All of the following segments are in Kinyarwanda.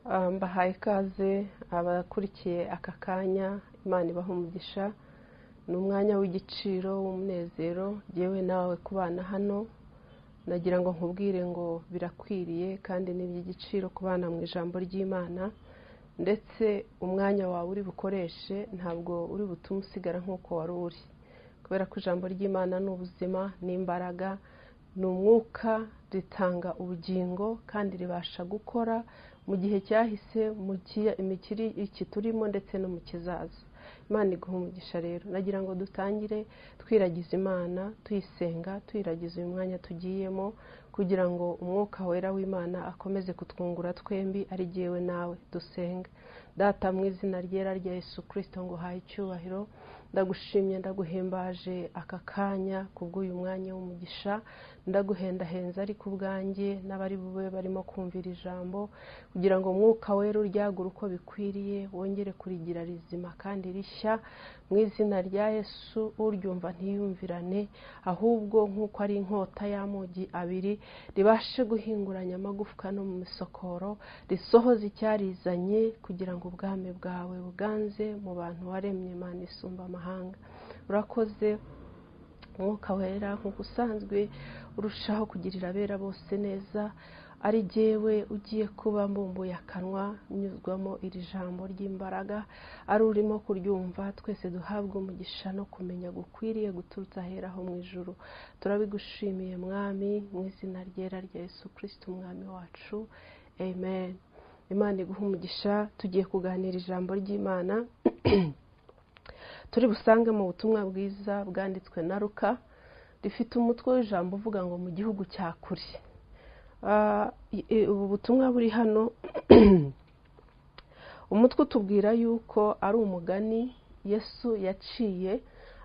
Ah, mbahaye ikaze abakurikiye aka kanya imana ibaha umugisha ni umwanya w'igiciro w'umunezero yewe nawe kubana hano nagira ngo nkubwire ngo birakwiriye kandi ni iby'igiciro kubana mu ijambo ry'imana ndetse umwanya wawe uri bukoreshe ntabwo uri butume usigara nk'uko wari uri kubera ko ijambo ry'imana ni ubuzima ni imbaraga ni umwuka ritanga ubugingo kandi ribasha gukora mu gihe cyahise mu kiri iki turimo ndetse no mu kizaza imana iguha umugisha rero nagira ngo dutangire twiragiza imana tuyisenga tuyiragiza uyu mwanya tugiyemo kugira ngo umwuka wera w'imana akomeze kutwungura twembi ari jyewe nawe dusenga data mu izina ryera rya Yesu kirisito ngo uhaye icyubahiro ndagushimye ndaguhimbaje aka kanya kubw'uyu mwanya w'umugisha ndaguhendahenza ariko ubwanjye n'abari bube barimo kumvira ijambo kugira ngo umwuka wera uryagure uko bikwiriye wongere kurigira rizima kandi rishya mu izina rya Yesu uryumva ntiyumvirane ahubwo nk'uko ari inkota y'amugi abiri ribashe guhinguranya amagufwa no mu misokoro risohoza icyarizanye kugira ngo ubwami bwawe buganze mu bantu waremye Imana isumba amahanga urakoze umwuka wera nk'uko usanzwe urushaho kugirira abera bose neza ari jyewe ugiye kuba mbumbuye akanwa nyuzwamo iri jambo ry'imbaraga ari urimo kuryumva twese duhabwa umugisha no kumenya gukwiriye guturutse ahera ho mu ijoro turabigushimiye mwami mu izina ryera rya Yesu kirisiti umwami wacu amen imana iguha umugisha tugiye kuganira ijambo ry'imana turi busange mu butumwa bwiza bwanditswe na ruka rifite umutwe w'ijambo uvuga ngo mu gihugu cya kure ubu butumwa buri hano umutwe utubwira yuko ari umugani yesu yaciye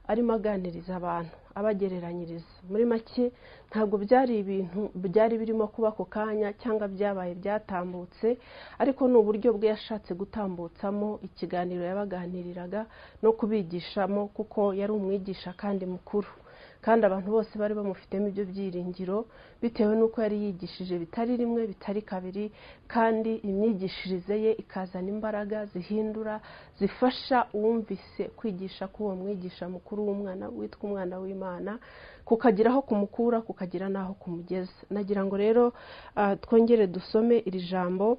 arimo aganiriza abantu abagereranyiriza muri make ntabwo byari ibintu byari birimo kuba ako kanya cyangwa byabaye byatambutse ariko ni uburyo bwe yashatse gutambutsamo ikiganiro yabaganiriraga no kubigishamo kuko yari umwigisha kandi mukuru kandi abantu bose bari bamufitemo ibyo byiringiro bitewe n'uko yari yigishije bitari rimwe bitari kabiri kandi imyigishirize ye ikazana imbaraga zihindura zifasha uwumvise kwigisha k'uwo mwigisha mukuru w'umwana witwa umwana w'imana kukagira aho kumukura kukagira n'aho kumugeza nagira ngo rero twongere dusome iri jambo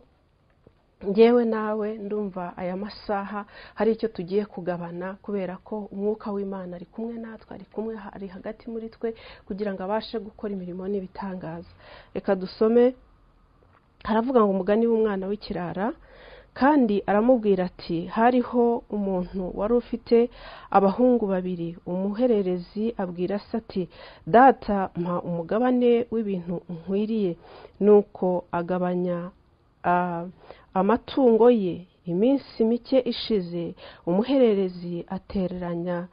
ngewe nawe ndumva aya masaha hari icyo tugiye kugabana kubera ko umwuka w'imana ari kumwe natwe ari kumwe ari hagati muri twe kugira ngo abashe gukora imirimo n'ibitangaza reka dusome haravuga ngo umugani w'umwana w'ikirara kandi aramubwira ati hariho umuntu wari ufite abahungu babiri umuhererezi abwira se ati data mpa umugabane w'ibintu nkwiriye nuko agabanya amatungo ye iminsi mike ishize umuhererezi atereranya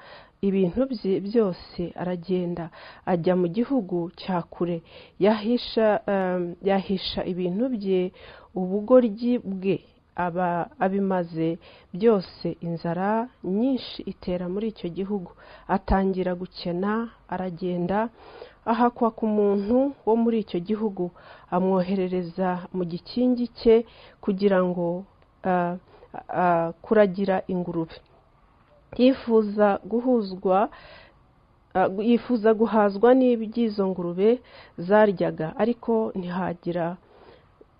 ibintu bye byose aragenda ajya mu gihugu cya kure yahisha ibintu bye ubugoryi bwe aba abimaze byose inzara nyinshi itera muri icyo gihugu atangira gukena aragenda ahakwa ku muntu wo muri icyo gihugu amwoherereza mu gikingi cye kugira ngo kuragira ingurube yifuza guhuzwa yifuza guhazwa n'iby'izo ngurube zaryaga ariko ntihagira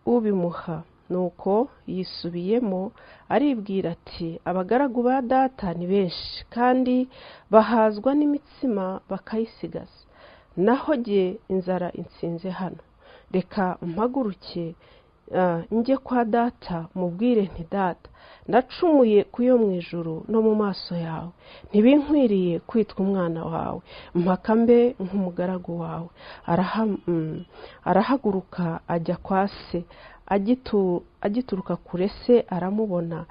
ubimuha nuko yisubiyemo aribwira ati abagaragu ba data ni benshi kandi bahazwa n'imitsima bakayisigaza naho jye inzara insinze hano reka mpaguruke njye kwa data mubwire nti data ndacumuye ku yo mu ijoro no mu maso yawe ntibinkwiriye kwitwa umwana wawe mpaka mbe nk'umugaragu wawe arahaguruka ajya kwa se agituruka kure se aramubona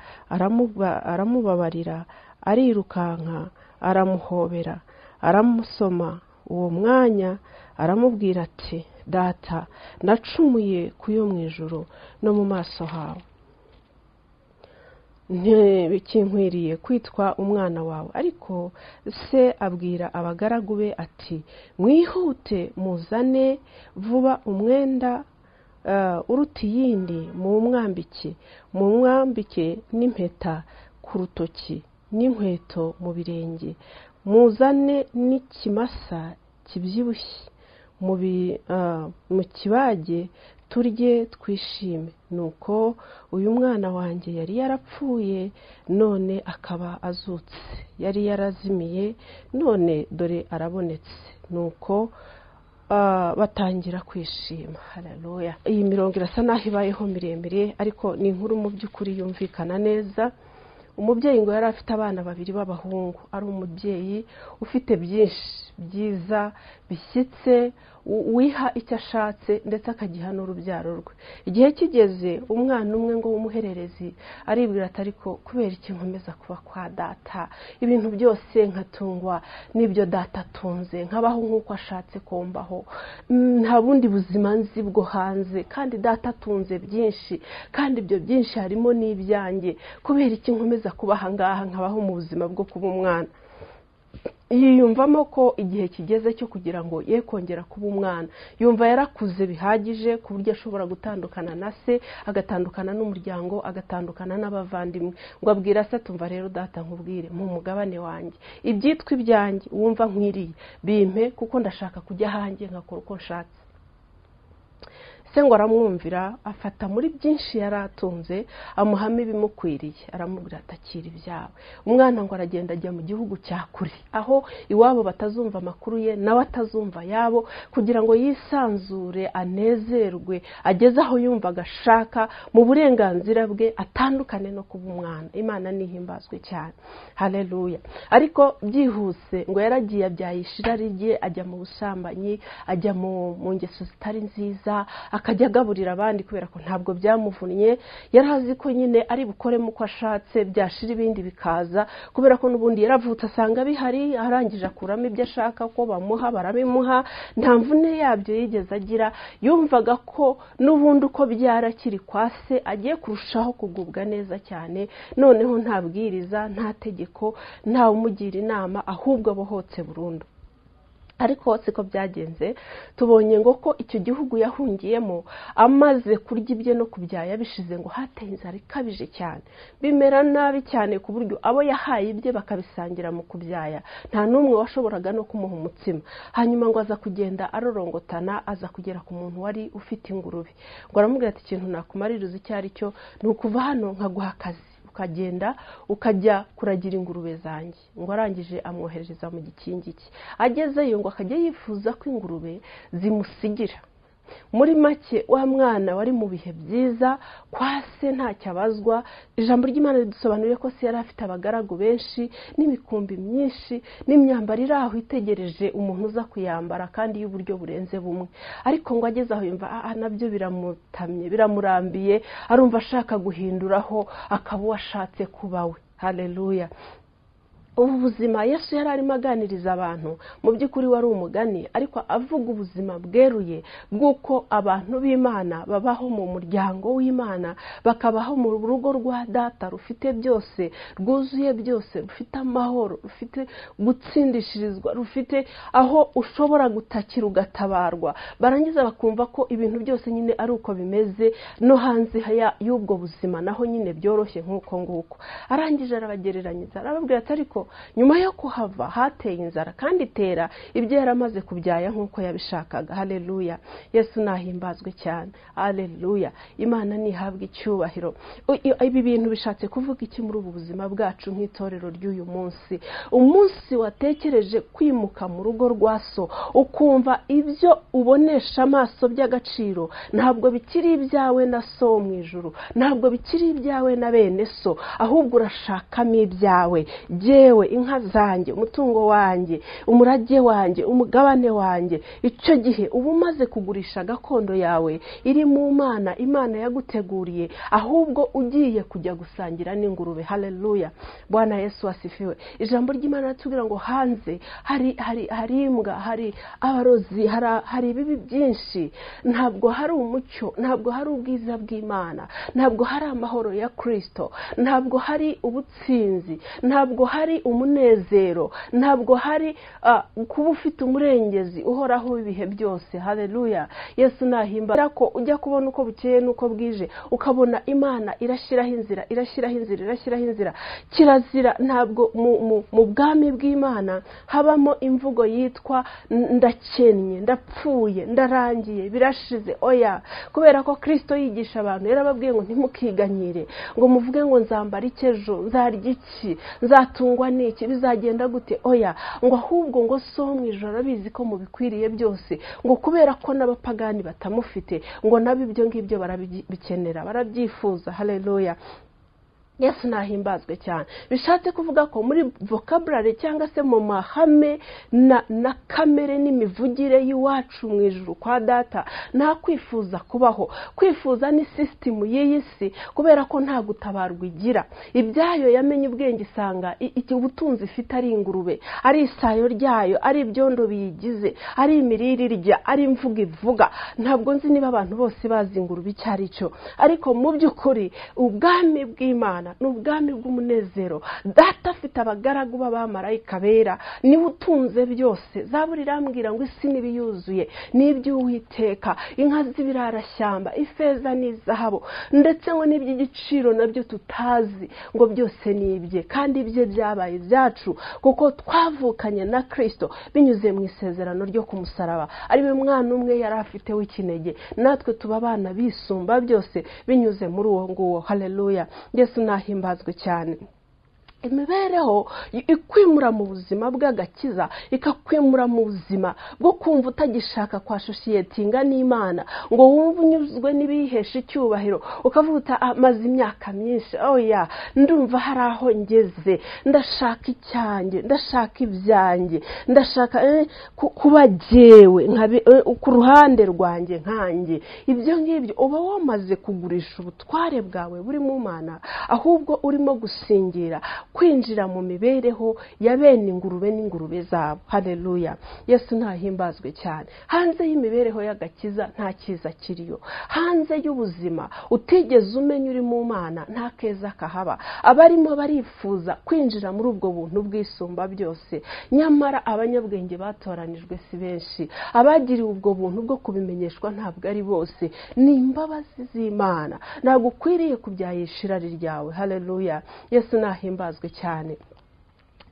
aramubabarira arirukanka aramuhobera aramusoma uwo mwanya aramubwira ati data nacumuye ku yo mu ijoro no mu maso hawe ntibikinkwiriye kwitwa umwana wawe ariko se abwira abagaragu be ati mwihute muzane vuba umwenda eh, uruta iyindi mumwambike mumwambike n'impeta ku rutoki n'inkweto mu birenge muzane n'ikimasa kibyibushye mu bi- ah, mu kibage turye twishime nuko uyu mwana wanjye yari yarapfuye none akaba azutse yari yarazimiye none dore arabonetse nuko ah, batangira kwishima hararoya iyi mirongo irasa n'aho ibayeho miremire ariko ni inkuru mu by'ukuri yumvikana neza umubyeyi ngo yari afite abana babiri b'abahungu ari umubyeyi ufite byinshi byiza bishyitse u- wiha icyo ashatse ndetse akagiha n'urubyaro rwe igihe kigeze umwana umwe ngo w'umuhererezi aribwira ati ariko kubera iki nkomeza kuba kwa data ibintu byose nkatungwa n'ibyo data atunze nkabaho nk'uko ashatse ko mbaho Mm, nta bundi buzima nzi bwo hanze kandi data atunze byinshi kandi ibyo byinshi harimo n'ibyanjye kubera iki nkomeza kuba aha ngaha nkabaho mu buzima bwo kuba umwana yiyumvamo ko igihe kigeze cyo kugira ngo ye kongera kuba umwana yumva yarakuze bihagije ku buryo ashobora gutandukana na se agatandukana n'umuryango agatandukana n'abavandimwe ngo abwira se tumva rero data nkubwire mu mugabane wanjye ibyitwa ibyanjye wumva nkwiriye bimpe kuko ndashaka kujya ahanjye nkakora uko nshatse se ngo aramwumvira afata muri byinshi yari atunze amuhamo ibimukwiriye aramubwira ati akira ibyawe umwana ngo aragenda ajya mu gihugu cya kure aho iwabo batazumva amakuru ye nawe atazumva ayabo kugira ngo yisanzure anezerwe ageze aho yumva agashaka mu burenganzira bwe atandukane no kuba umwana imana nihimbazwe cyane hareruya ariko byihuse ngo yaragiye abyaye ishirari rye ajya mu busambanyi ajya mu mu ngeso zitari nziza akajya agaburira abandi kubera ko ntabwo byamuvunnye yari azi ko nyine ari bukoremo uko ashatse byashira ibindi bikaza kubera ko n'ubundi yaravutse asanga bihari arangije akuramo ibyo ashaka ko bamuha barabimuha nta mvune yabyo yigeze agira yumvaga ko n'ubundi uko byara akiri kwa se agiye kurushaho kugubwa neza cyane noneho nta bwiriza nta tegeko ntawe umugira inama ahubwo abohotse burundu ariko siko byagenze tubonye ngo ko icyo gihugu yahungiyemo amaze kurya ibye no kubyaya bishize ngo hateye inzara ikabije cyane bimera nabi cyane ku buryo abo yahaye ibye bakabisangira mu kubyaya nta n'umwe washoboraga no kumuha umutsima hanyuma ngo aza kugenda arorongotana aza kugera ku muntu wari ufite ingurube ngo aramubwira ati ikintu nakumaririza icyo ari cyo ni ukuva hano nkaguha akazi ukagenda ukajya kuragira ingurube zanjye ngo arangije amwoherereza mu gikingi cye agezeyo ngo akajya yifuza ko ingurube zimusigira muri make wa mwana wari mu bihe byiza kwa se ntacyo abazwa ijambo ry'imana ridusobanuriye ko se yari afite abagaragu benshi n'imikumbi myinshi n'imyambaro iri aho itegereje umuntu uza kuyambara kandi y'uburyo burenze bumwe ariko ngo ageze aho yumva "Ah, ah, nabyo biramutamye biramurambiye arumva ashaka guhinduraho akaba uwo ashatse kuba we hareruya ubu buzima yesu yari arimo aganiriza abantu mu by'ukuri wari umugani ariko avuga ubuzima bweruye bw'uko abantu b'imana babaho mu muryango w'imana bakabaho mu rugo rwa data rufite byose rwuzuye byose rufite amahoro rufite gutsindishirizwa rufite aho ushobora gutakira ugatabarwa barangiza bakumva ko ibintu byose nyine ari uko bimeze no hanze ya- y'ubwo buzima naho nyine byoroshye nk'uko nguko arangije arabagereranyiriza arababwira ati ariko nyuma yo kuhava hateye inzara kandi itera ibyo yari amaze kubyaya nk'uko yabishakaga hareruya yesu nahimbazwe cyane hareruya imana ntihabwe icyubahiro U- i- ibi bintu bishatse kuvuga iki muri ubu buzima bwacu nk'itorero ry'uyu munsi umunsi watekereje kwimuka mu rugo rwa so ukumva ibyo ubonesha amaso by'agaciro ntabwo bikiri ibyawe na so wo mu ijuru ntabwo bikiri ibyawe na bene so ahubwo urashakamo ibyawe jyewe inka zanjye umutungo wanjye umurage wanjye umugabane wanjye icyo gihe uba umaze kugurisha gakondo yawe iri mu mana imana yaguteguriye ahubwo ugiye kujya gusangira n'ingurube hareruya bwana yesu wasifiwe ijambo ry'imana riratubwira ngo hanze hari hari hari imbwa hari abarozi hari hari ibibi byinshi ntabwo hari umucyo ntabwo hari ubwiza bw'imana ntabwo hari amahoro ya kirisito ntabwo hari ubutsinzi ntabwo hari umunezero ntabwo hari ah, kuba ufite umurengezi uhoraho w'ibihe byose hareruya yesu nahimbara ko ujya kubona uko bukeye n'uko bwije ukabona imana irashyiraho inzira irashyiraho inzira irashyiraho inzira kirazira ntabwo mu- mu- mu bwami bw'imana habamo imvugo yitwa ndakennye ndapfuye ndarangiye birashize oya kubera ko kirisito yigisha abantu yarababwiye ngo ntimukiganyire ngo muvuge ngo nzambara iki ejo nzarya iki nzatungwa n'iki bizagenda gute oya ngo ahubwo ngo so mu ijoro arabizi ko mubikwiriye byose ngo kubera ko n'abapagani batamufite ngo nabo ibyo ngibyo barabikenera barabyifuza hareruya yesu nahimbazwe cyane bishatse kuvuga ko muri vocabulary cyangwa se mu mahame na na kamere n'imivugire y'iwacu mu ijuru kwa data nta kwifuza kubaho kwifuza ni sisitemu y'iyi si kubera ko nta gutabarwa igira ibyayo yamenye ubwenge isanga i- iki ubutunzi ifite ari ingurube ari isayo ryayo ari ibyondo biyigize ari imirire irya ari imvugo ivuga ntabwo nzi niba abantu bose bazi ingurube icyo ari cyo ariko mu by'ukuri ubwami bw'imana ni ubwami bw'umunezero data afite abagaragu b'abamarayika bera niwe utunze byose zaburi irambwira ngo isi n'ibiyuzuye n'iby'uwiteka inka z'ibirarashyamba ifeza n'izahabu ndetse ngo n'iby'igiciro nabyo tutazi ngo byose ni ibye kandi ibye byabaye ibyacu kuko twavukanye na kirisito binyuze mu isezerano ryo ku musaraba ari we mwana umwe yari afite w'ikinege natwe tuba abana bisumba byose binyuze muri uwo nguwo hareruya yesu nahimbazwe cyane imibereho i- ikwimura mu buzima bw'agakiza ikakwimura mu buzima bwo kumva utagishaka kwa sosiyete n'imana ngo wumve unyuzwe n'ibihesha icyubahiro ukavuga uti, "Ah, maze imyaka myinshi oya ndumva hari aho ngeze ndashaka icyanjye ndashaka ibyanjye ndashaka eh, ku- kuba jyewe nkabe- eh, ku ruhande rwanjye nkanjye ibyo ngibyo uba wamaze kugurisha ubutware bwawe buri mu mana ahubwo urimo gusingira kwinjira mu mibereho ya bene ingurube n'ingurube zabo hareruya yesu ntahimbazwe cyane hanze y'imibereho y'agakiza nta cyiza kiriyo hanze y'ubuzima utigeze umenya uri mu mana nta keza kahaba abarimo barifuza kwinjira muri ubwo buntu bwisumba byose nyamara abanyabwenge batoranijwe si benshi abagiriwe ubwo buntu bwo kubimenyeshwa ntabwo ari bose ni imbabazi z'imana ntabwo ukwiriye kubyayisha irari ryawe hareruya yesu nahimbazwe cyane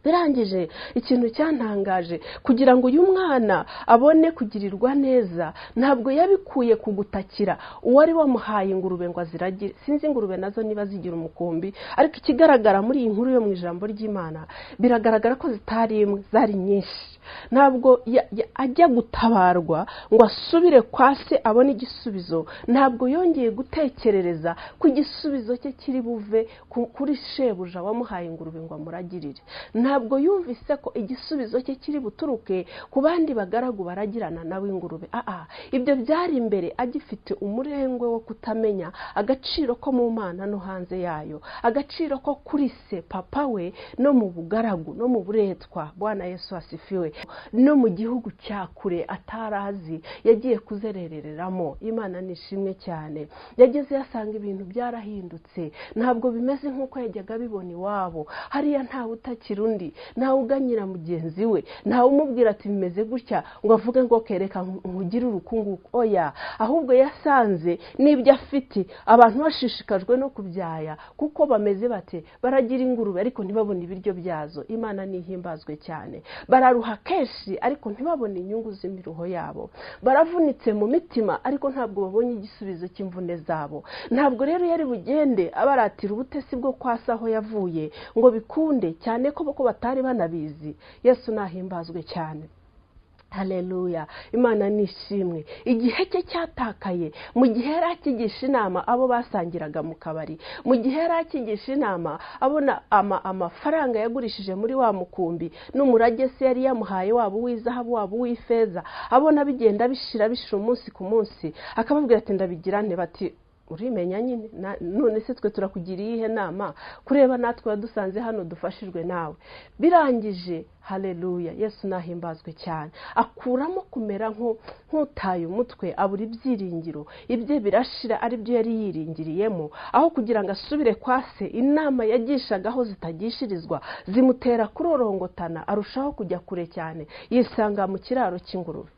birangije ikintu cyantangaje kugira ngo uyu mwana abone kugirirwa neza ntabwo yabikuye ku gutakira uwari wamuhaye ingurube ngo aziragire sinzi ingurube nazo niba zigira umukumbi ariko ikigaragara muri iyi nkuru yo mu ijambo ry'imana biragaragara ko zitari imwe zari nyinshi ntabwo ya- ya- ajya gutabarwa ngo asubire kwa se abone igisubizo ntabwo yongeye gutekerereza ko igisubizo cye kiri buve ku- kuri shebuja wamuhaye ingurube ngo amuragirire ntabwo yumvise ko igisubizo cye kiri buturuke ku bandi bagaragu baragirana nawe ingurube aa ibyo byari imbere agifite umurengwe wo kutamenya agaciro ko mu mana no hanze yayo agaciro ko kuri se papa we no mu bugaragu no mu buretwa bwana yesu asifiwe no mu gihugu cya kure atari azi yagiye kuzerereramo imana nishimwe cyane yageze yasanga ibintu byarahindutse ntabwo bimeze nk'uko yajyaga abibona iwabo hariya ntawe utakira undi ntawe uganyira mugenzi we ntawe umubwira ati bimeze gutya ngo avuge ngo kereka nkugire urukunguko oya ahubwo yasanze n'ibyo afite abantu bashishikajwe no kubyaya kuko bameze bate baragira ingurube ariko ntibabone ibiryo byazo imana nihimbazwe cyane bararuha kenshi ariko ntibabone inyungu z'imiruho yabo baravunitse mu mitima ariko ntabwo babonye igisubizo cy'imvune zabo ntabwo rero yari bugende abaratira ubutesi bwo kwasa aho yavuye ngo bikunde cyane ko ko batari banabizi yesu nahimbazwe cyane hareruya imana nishimwe igihe cye cyatakaye mu gihe yari akigisha inama abo basangiraga mu kabari mu gihe yari akigisha inama abona ama- amafaranga yagurishije muri wa mukumbi n'umurage se yari yamuhaye waba uw'izahabu waba uw'ifeza abona bigenda bishira bishira umunsi ku munsi akababwira ati ndabigira nte bati urimenya nyine na- none se twe turakugira iyihe nama kureba natwe wadusanze hano dufashijwe nawe birangije haleluya yesu nahimbazwe cyane akuramo kumera nko- nk'utaye umutwe abura ibyiringiro ibye birashira ari byo yari yiringiriyemo aho kugira ngo asubire kwa se inama yagishagaho zitagishirizwa zimutera kurorongotana arushaho kujya kure cyane yisanga mu kiraro cy'ingurube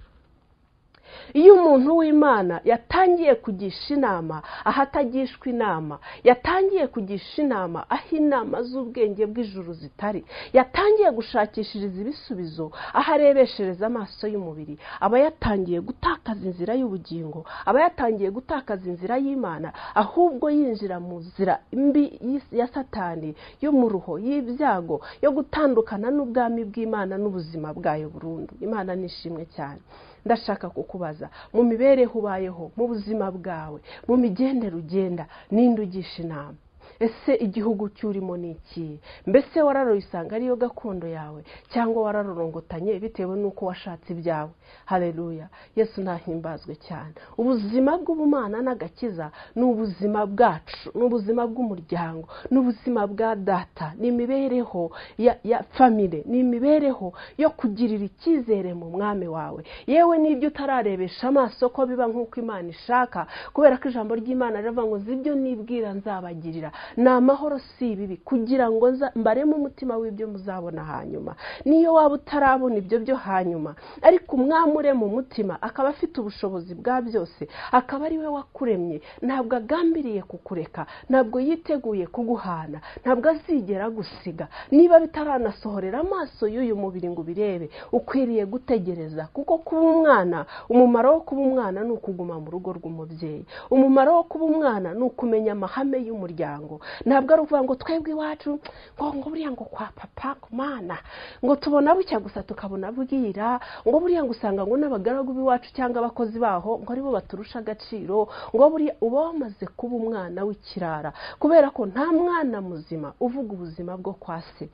iyo umuntu w'imana yatangiye kugisha inama aho atagishwa inama yatangiye kugisha inama aho inama z'ubwenge bw'ijuru zitari yatangiye gushakishiriza ibisubizo aho arebeshereza amaso y'umubiri aba yatangiye gutakaza inzira y'ubugingo aba yatangiye gutakaza inzira y'imana ahubwo yinjira mu nzira mbi y'is- ya satani yo mu ruho y'ibyago yo gutandukana n'ubwami bw'imana n'ubuzima bwayo burundu imana nishimwe cyane ndashaka kukubaza mu mibereho ubayeho mu buzima bwawe mu migendere ugenda ninde ugisha inama ese igihugu cy'urimo ni iki mbese wararoyisanga ariyo gakondo yawe cyangwa wararorongotanye bitewe n'uko washatse ibyawe hareruya yesu ntahimbazwe cyane ubuzima bw'ubumana n'agakiza ni ubuzima bwacu ni ubuzima bw'umuryango ni ubuzima bwa data ni imibereho ya, ya famire ni imibereho yo kugirira icyizere mu mwami wawe yewe n'ibyo utararebesha amaso ko biba nk'uko imana ishaka kubera ko ijambo ry'imana rivuga ngo nzi ibyo nibwira nzabagirira ni amahoro si ibibi kugira ngo nza- mbaremo umutima w'ibyo muzabona hanyuma niyo waba utarabona ibyo byo hanyuma ariko umwami urema umutima akaba afite ubushobozi bwa byose akaba ari we wakuremye ntabwo agambiriye kukureka ntabwo yiteguye kuguhana ntabwo azigera agusiga niba bitaranasohorera amaso y'uyu mubiri ngo ubirebe ukwiriye gutegereza kuko kuba umwana umumaro wo kuba umwana ni ukuguma mu rugo rw'umubyeyi umumaro wo kuba umwana ni ukumenya amahame y'umuryango ntabwo ari ukuvuga ngo twebwe iwacu ngo ngo buriya ngo kwa papa ku mana ngo tubona bucya gusa tukabona bwira ngo buriya ngo usanga ngo n'abagaragu b'iwacu cyangwa abakozi baho ngo aribo baturusha agaciro ngo buriya uba wamaze kuba umwana w'ikirara kubera ko nta mwana muzima uvuga ubuzima bwo kwa se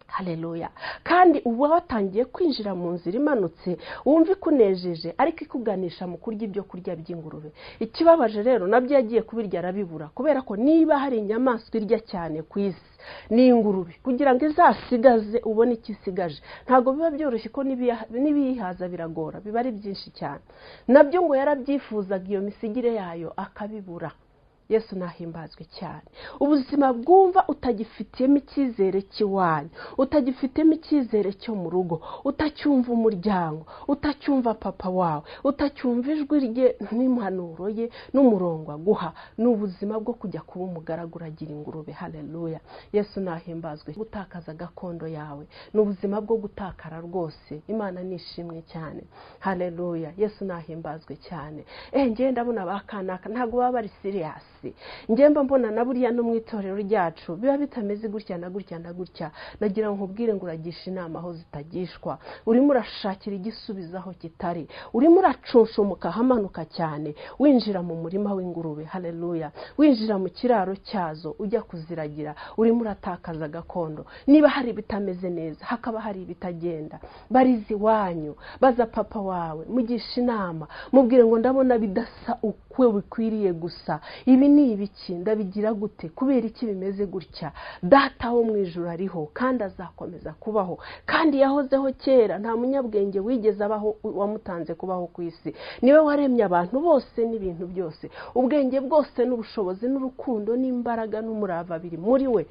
haleluya kandi uba watangiye kwinjira mu nzira imanutse wumva ikunejeje ariko ikuganisha mu kurya ibyo kurya by'ingurube ikibabaje rero nabyo yagiye kubirya arabibura kubera ko niba hari inyamaswa irya cyane ku isi ni ingurube kugira ngo izasigaze ubone icyo isigaje ntabwo biba byoroshye ko n'ibiya- n'ibiyihaza biragora biba ari byinshi cyane nabyo ngo yarabyifuzaga iyo misigire yayo akabibura yesu nahimbazwe cyane ubuzima bwumva utagifitiyemo icyizere cy'iwanyu utagifitiyemo icyizere cyo mu rugo utacyumva umuryango utacyumva papa wawe utacyumva ijwi rye n'impanuro ye n'umurongo aguha ni ubuzima bwo kujya kuba umugaragu uragira ingurube hareruya yesu nahimbazwe gutakaza gakondo yawe ni ubuzima bwo gutakara rwose imana nishimwe cyane hareruya yesu nahimbazwe cyane eh njye ndabona ba kanaka ntabwo baba bari siriyasi njyemba mbona na buriya no mu itorero ryacu biba bitameze gutya na gutya na gutya nagira ngo nkubwire ngo uragisha inama aho zitagishwa urimo urashakira igisubizo aho kitari urimo uracunshumuka ahamanuka cyane winjira mu murima w'ingurube hareruya winjira mu kiraro cyazo ujya kuziragira urimo uratakaza gakondo niba hari ibitameze neza hakaba hari ibitagenda barize iwanyu baza papa wawe mugisha inama mubwire ngo ndabona bidasa uko bikwiriye gusa ibi ni ibiki ndabigira gute kubera iki bimeze gutya data wo mu ijoro ariho kandi azakomeza kubaho kandi yahozeho kera nta munyabwenge wigeze abaho wamutanze kubaho ku isi niwe waremye abantu bose n'ibintu byose ubwenge bwose n'ubushobozi n'urukundo n'imbaraga n'umurava biri muri we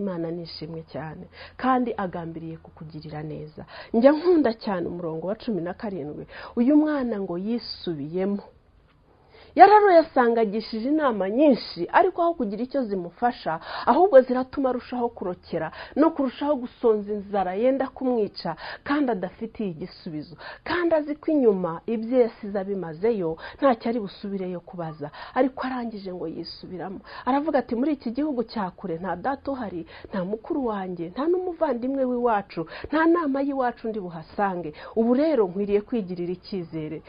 imana nishimwe cyane kandi agambiriye kukugirira neza njya nkunda cyane umurongo wa cumi na karindwi uyu mwana ngo yisubiyemo yararoye asangagishije inama nyinshi ariko aho kugira icyo zimufasha ahubwo ziratuma arushaho kurokera no kurushaho gusonza inzara yenda kumwica kandi adafitiye igisubizo kandi azi ko inyuma ibyo yasize abimazeyo ntacyo ari busubireyo kubaza ariko arangije ngo yisubiramo aravuga ati muri iki gihugu cya kure nta data uhari nta mukuru wanjye nta n'umuvandimwe w'iwacu nta nama y'iwacu ndi buhasange ubu rero nkwiriye kwigirira icyizere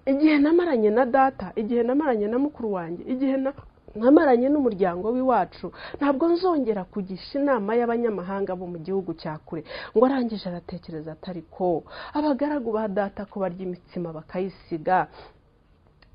igihe namaranye na data igihe namaranye na mukuru wanjye igihe na- namaranye n'umuryango w'iwacu ntabwo nzongera kugisha inama y'abanyamahanga bo mu gihugu cya kure ngo arangije aratekereza atari ko abagaragu ba data ko barya imitsima bakayisiga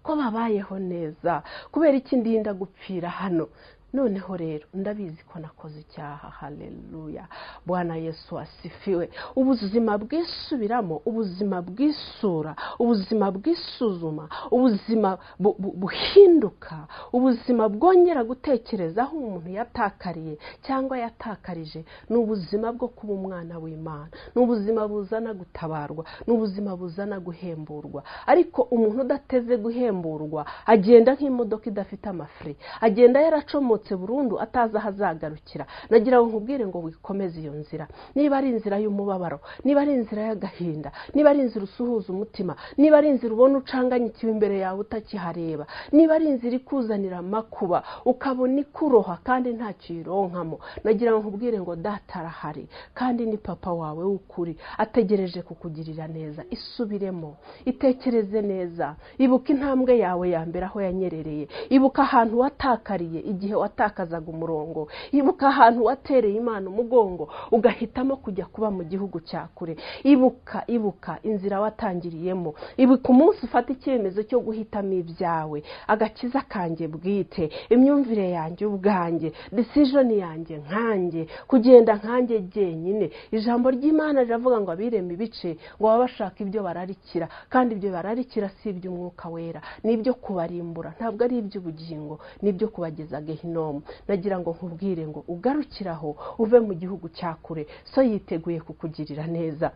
ko babayeho neza kubera iki ndinda gupfira hano noneho rero ndabizi ko nakoze icyaha hareruya bwana yesu asifiwe ubuzima bwisubiramo ubuzima bwisura ubuzima bwisuzuma ubuzima buhinduka ubuzima bwongera gutekereza aho umuntu yatakariye cyangwa yatakarije ni ubuzima bwo kuba umwana w'imana ni ubuzima buzana gutabarwa ni ubuzima buzana guhemburwa ariko umuntu udateze guhemburwa agenda nk'imodoka idafite amafure agenda yaracomotse burundu atazi aho azagarukira nagira ngo nkubwire ngo wikomeze iyo nzira niba ari inzira y'umubabaro niba ari inzira y'agahinda niba ari inzira usuhuza umutima niba ari inzira ubona ucanganyikiwe imbere yawe utakihareba niba ari inzira ikuzanira amakuba ukabona ikuroha kandi ntacyo uyironkamo nagira ngo nkubwire ngo data arahari kandi ni papa wawe w'ukuri ategereje kukugirira neza isubiremo itekereze neza ibuka intambwe yawe ya mbere aho yanyerereye ibuka ahantu watakariye igihe watakazaga umurongo ibuka ahantu watereye imana umugongo ugahitamo kujya kuba mu gihugu cya kure ibuka ibuka inzira watangiriyemo ibuka umunsi ufata icyemezo cyo guhitamo ibyawe agakiza kanjye bwite imyumvire yanjye ubwanjye disijoni yanjye nkanjye kugenda nkanjye jyenyine ijambo ry'imana riravuga ngo abirema ibice ngo baba bashaka ibyo bararikira kandi ibyo bararikira si iby'umwuka wera ni ibyo kubarimbura ntabwo ari iby'ubugingo ni ibyo kubageza gehinomu nagira ngo nkubwire ngo ugarukiraho uve mu gihugu cya kure so yiteguye kukugirira neza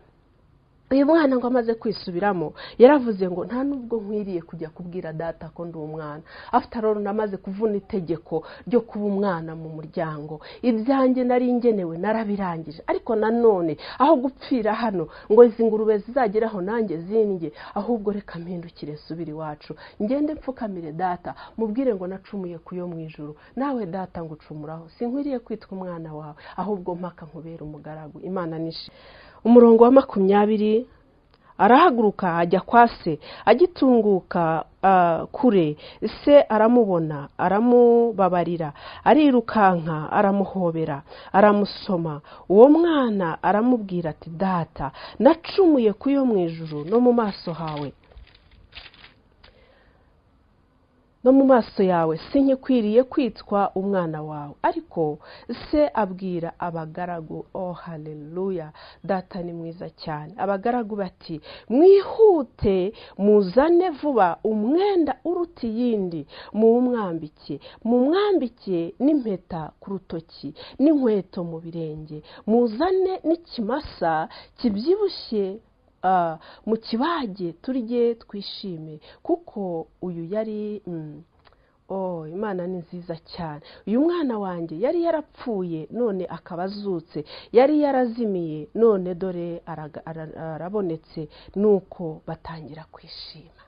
uyu mwana ngo amaze kwisubiramo yaravuze ngo nta nubwo nkwiriye kujya kubwira data ko ndi umwana afite aroro namaze kuvuna itegeko ryo kuba umwana mu muryango ibyanjye nari ngenewe narabirangije ariko nanone aho gupfira hano ngo izi ngurube zizageraho nanjye zindye ahubwo reka mpindukire nsubire iwacu ngende mpfukamire data mubwire ngo nacumuye ku yo mu ijoro nawe data ngo ucumuraho sinkwiriye kwitwa umwana wawe ahubwo mpaka nkubera umugaragu imana nishi umurongo wa makumyabiri arahaguruka ajya kwa se agitunguka kure se aramubona aramubabarira arirukanka aramuhobera aramusoma uwo mwana aramubwira ati data nacumuye ku yo mu ijoro no mu maso hawe no mu maso yawe sinkikwiriye kwitwa umwana wawe ariko se abwira abagaragu oh hareruya data ni mwiza cyane abagaragu bati mwihute muzane vuba umwenda uruta iyindi muwumwambike mumwambike n'impeta ku rutoki n'inkweto mu birenge muzane n'ikimasa kibyibushye mu kibage turye twishime kuko uyu yari oh imana ni nziza cyane uyu mwana wanjye yari yarapfuye none akaba azutse yari yarazimiye none dore arabonetse nuko batangira kwishima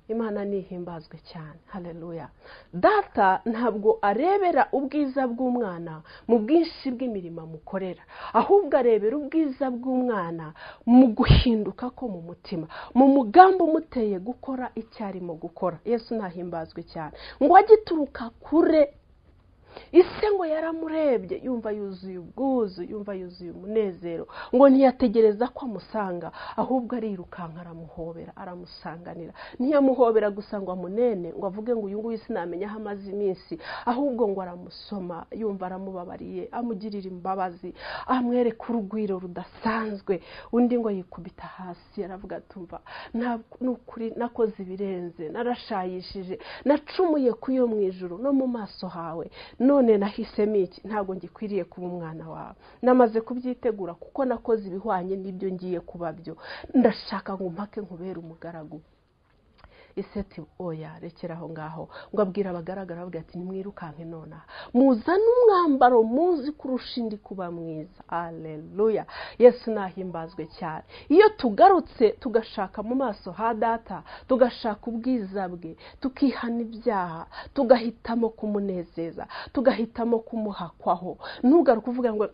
imana nihimbazwe cyane hareruya data ntabwo arebera ubwiza bw'umwana mu bwinshi bw'imirimo amukorera ahubwo arebera ubwiza bw'umwana mu guhinduka ko mu mutima mu mugambi umuteye gukora icyo arimo gukora yesu nahimbazwe cyane ngo agituruka kure ise ngo yaramurebye yumva yuzuye ubwuzu yumva yuzuye umunezero ngo ntiyategereza ko amusanga ahubwo arirukanka aramuhobera aramusanganira ntiyamuhobera gusa ngo amunene ngo avuge ngo uyu nguyu sinamenya aho amaze iminsi ahubwo ngo aramusoma yumva aramubabariye amugirira imbabazi amwereka urugwiro rudasanzwe undi ngo yikubita hasi aravuga tumva ukuri nakoze ibirenze narashayishije nacumuye ku yo mu ijoro no mu maso hawe none nahisemo iki ntabwo ngikwiriye kuba umwana wawe namaze kubyitegura kuko nakoze ibihwanye n'ibyo ngiye kuba byo ndashaka ngo mpake nkubere umugaragu iseti oya rekera aho ngaho ngo abwira abagaragara bavuga ati nimwirukanke nonaha muzane umwambaro muzi kurusha indi kuba mwiza areruya yesu nahimbazwe cyane iyo tugarutse tugashaka mu maso ha data tugashaka ubwiza bwe tukihana ibyaha tugahitamo kumunezeza tugahitamo kumuhakwaho ntugaruke uvuga ngo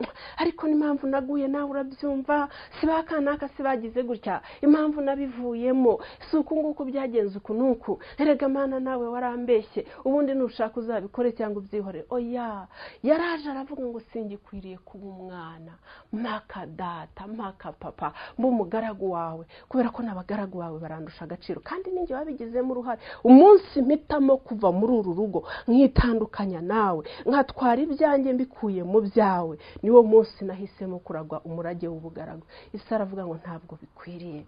ariko n'impamvu naguye nawe urabyumva si ba kanaka si bagize gutya impamvu nabivuyemo si uku nguku byagenze uko n'uku n'uku erega mana nawe warambeshye ubundi nushaka uzabikore cyangwa ubyihorere oya yaraje aravuga ngo singikwiriye kuba umwana mpaka data mpaka papa mba umugaragu wawe kubera ko n'abagaragu bawe barandusha agaciro kandi ninjye wabigizemo uruhare umunsi mpitamo kuva muri uru rugo nkitandukanya nawe nkatwara ibyanjye mbikuye mu byawe niwo munsi nahisemo kuragwa umurage w'ubugaragu isi aravuga ngo ntabwo bikwiriye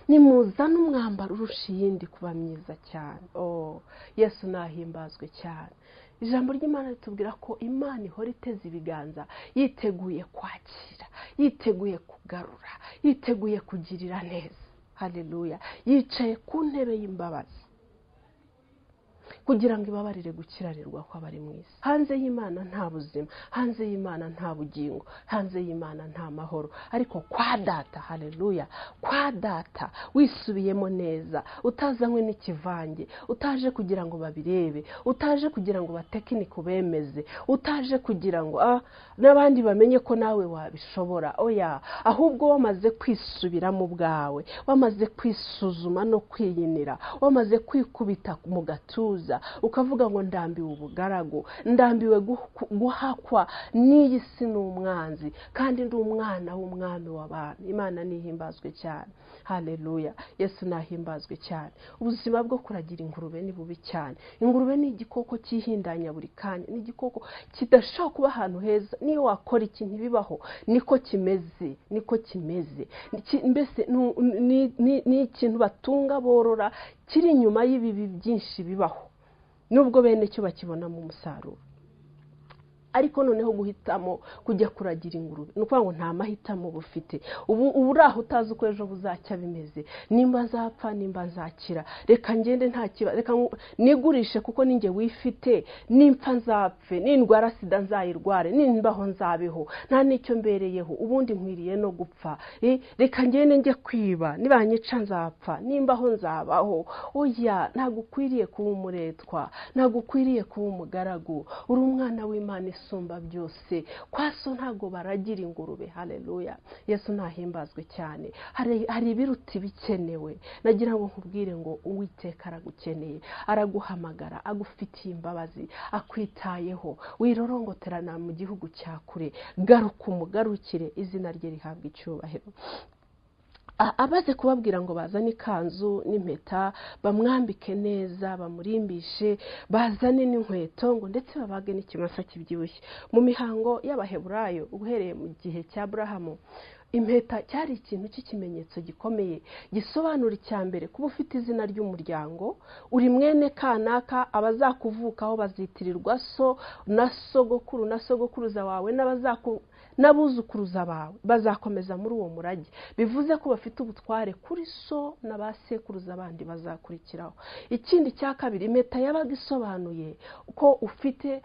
nimuzane umwambaro urusha iyindi kuba myiza cyane oh yesu nahimbazwe cyane ijambo ry'imana ritubwira ko imana ihora iteze ibiganza yiteguye kwakira yiteguye kugarura yiteguye kugirira neza hareruya yicaye ku ntebe y'imbabazi kugira ngo ibabarire gukirarirwa kw'abari mu isi hanze y'imana nta buzima hanze y'imana nta bugingo hanze y'imana nta mahoro ariko kwa data hareruya kwa data wisubiyemo neza utazanywe n'ikivange utaje kugira ngo babirebe utaje kugira ngo batekinike bemeze utaje kugira ngo ah, n'abandi bamenye ko nawe wabishobora oya ahubwo wamaze kwisubiramo ubwawe wamaze kwisuzuma no kwiyinira wamaze kwikubita mu gatuza ukavuga ngo ndambiwe ubugaragu ndambiwe guh- guhakwa n'iyi si ni umwanzi kandi ndi umwana w'umwami w'abantu imana nihimbazwe cyane hareruya yesu nahimbazwe cyane ubuzima bwo kuragira ingurube ni bubi cyane ingurube ni igikoko cyihindanya buri kanya ni igikoko kidashobora kuba ahantu heza niyo wakora iki ntibibaho niko kimeze niko kimeze Ki- mbese nu- ni- ni ni ikintu batunga borora kiri inyuma y'ibibi byinshi bibaho nubwo bene cyo bakibonamo umusaruro ariko noneho guhitamo kujya kuragira ingurube ni ukuvuga ngo nta mahitamo uba ufite ubu uba uri aho utazi uko ejo buzacya bimeze nimba nzapfa nimba nzakira reka ngende nta kibazo reka ngu- nigurishe kuko ninjye wifite nimpfa nzapfe nindwara sida nzayirware nimbaho nzabeho nta n'icyo mbereyeho ubundi nkwiriye no gupfa Eh, reka ngende njye kwiba nibanyica nzapfa nimbaho nzabaho oya ntabwo ukwiriye kuba umuretwa ntabwo ukwiriye kuba umugaragu uri umwana w'imana isumba byose kwa so ntabwo baragira ingurube hareruya yesu nahimbazwe cyane hari hari ibiruta ibikenewe nagira ngo nkubwire ngo uwiteka aragukeneye araguhamagara agufitiye imbabazi akwitayeho wirorongoterana mu gihugu cya kure garuka umugarukire izina rye rihabwa icyubahiro A- amaze kubabwira ngo bazane ikanzu n'impeta bamwambike neza bamurimbishe bazane n'inkweto ngo ndetse babage n'ikimasa kibyibushye mu mihango y'abaheburayo uhereye mu gihe cya burahamu impeta cyari ikintu cy'ikimenyetso gikomeye gisobanura icya mbere kuba ufite izina ry'umuryango uri mwene kanaka abazakuvukaho bazitirirwa so na sogokuru na sogokuruza wawe n'abazaku n'abuzukuruza bawe bazakomeza muri uwo murage bivuze ko bafite ubutware kuri so na ba sekuruza bandi bazakurikiraho ikindi cya kabiri impeta yabaga isobanuye ko ufite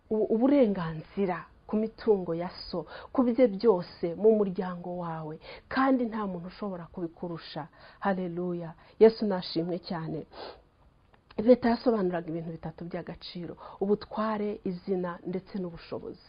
u- uburenganzira ku mitungo ya so ku bye byose mu muryango wawe kandi nta muntu ushobora kubikurusha hareruya yesu nashimwe cyane leta yasobanuraga ibintu bitatu by'agaciro ubutware izina ndetse n'ubushobozi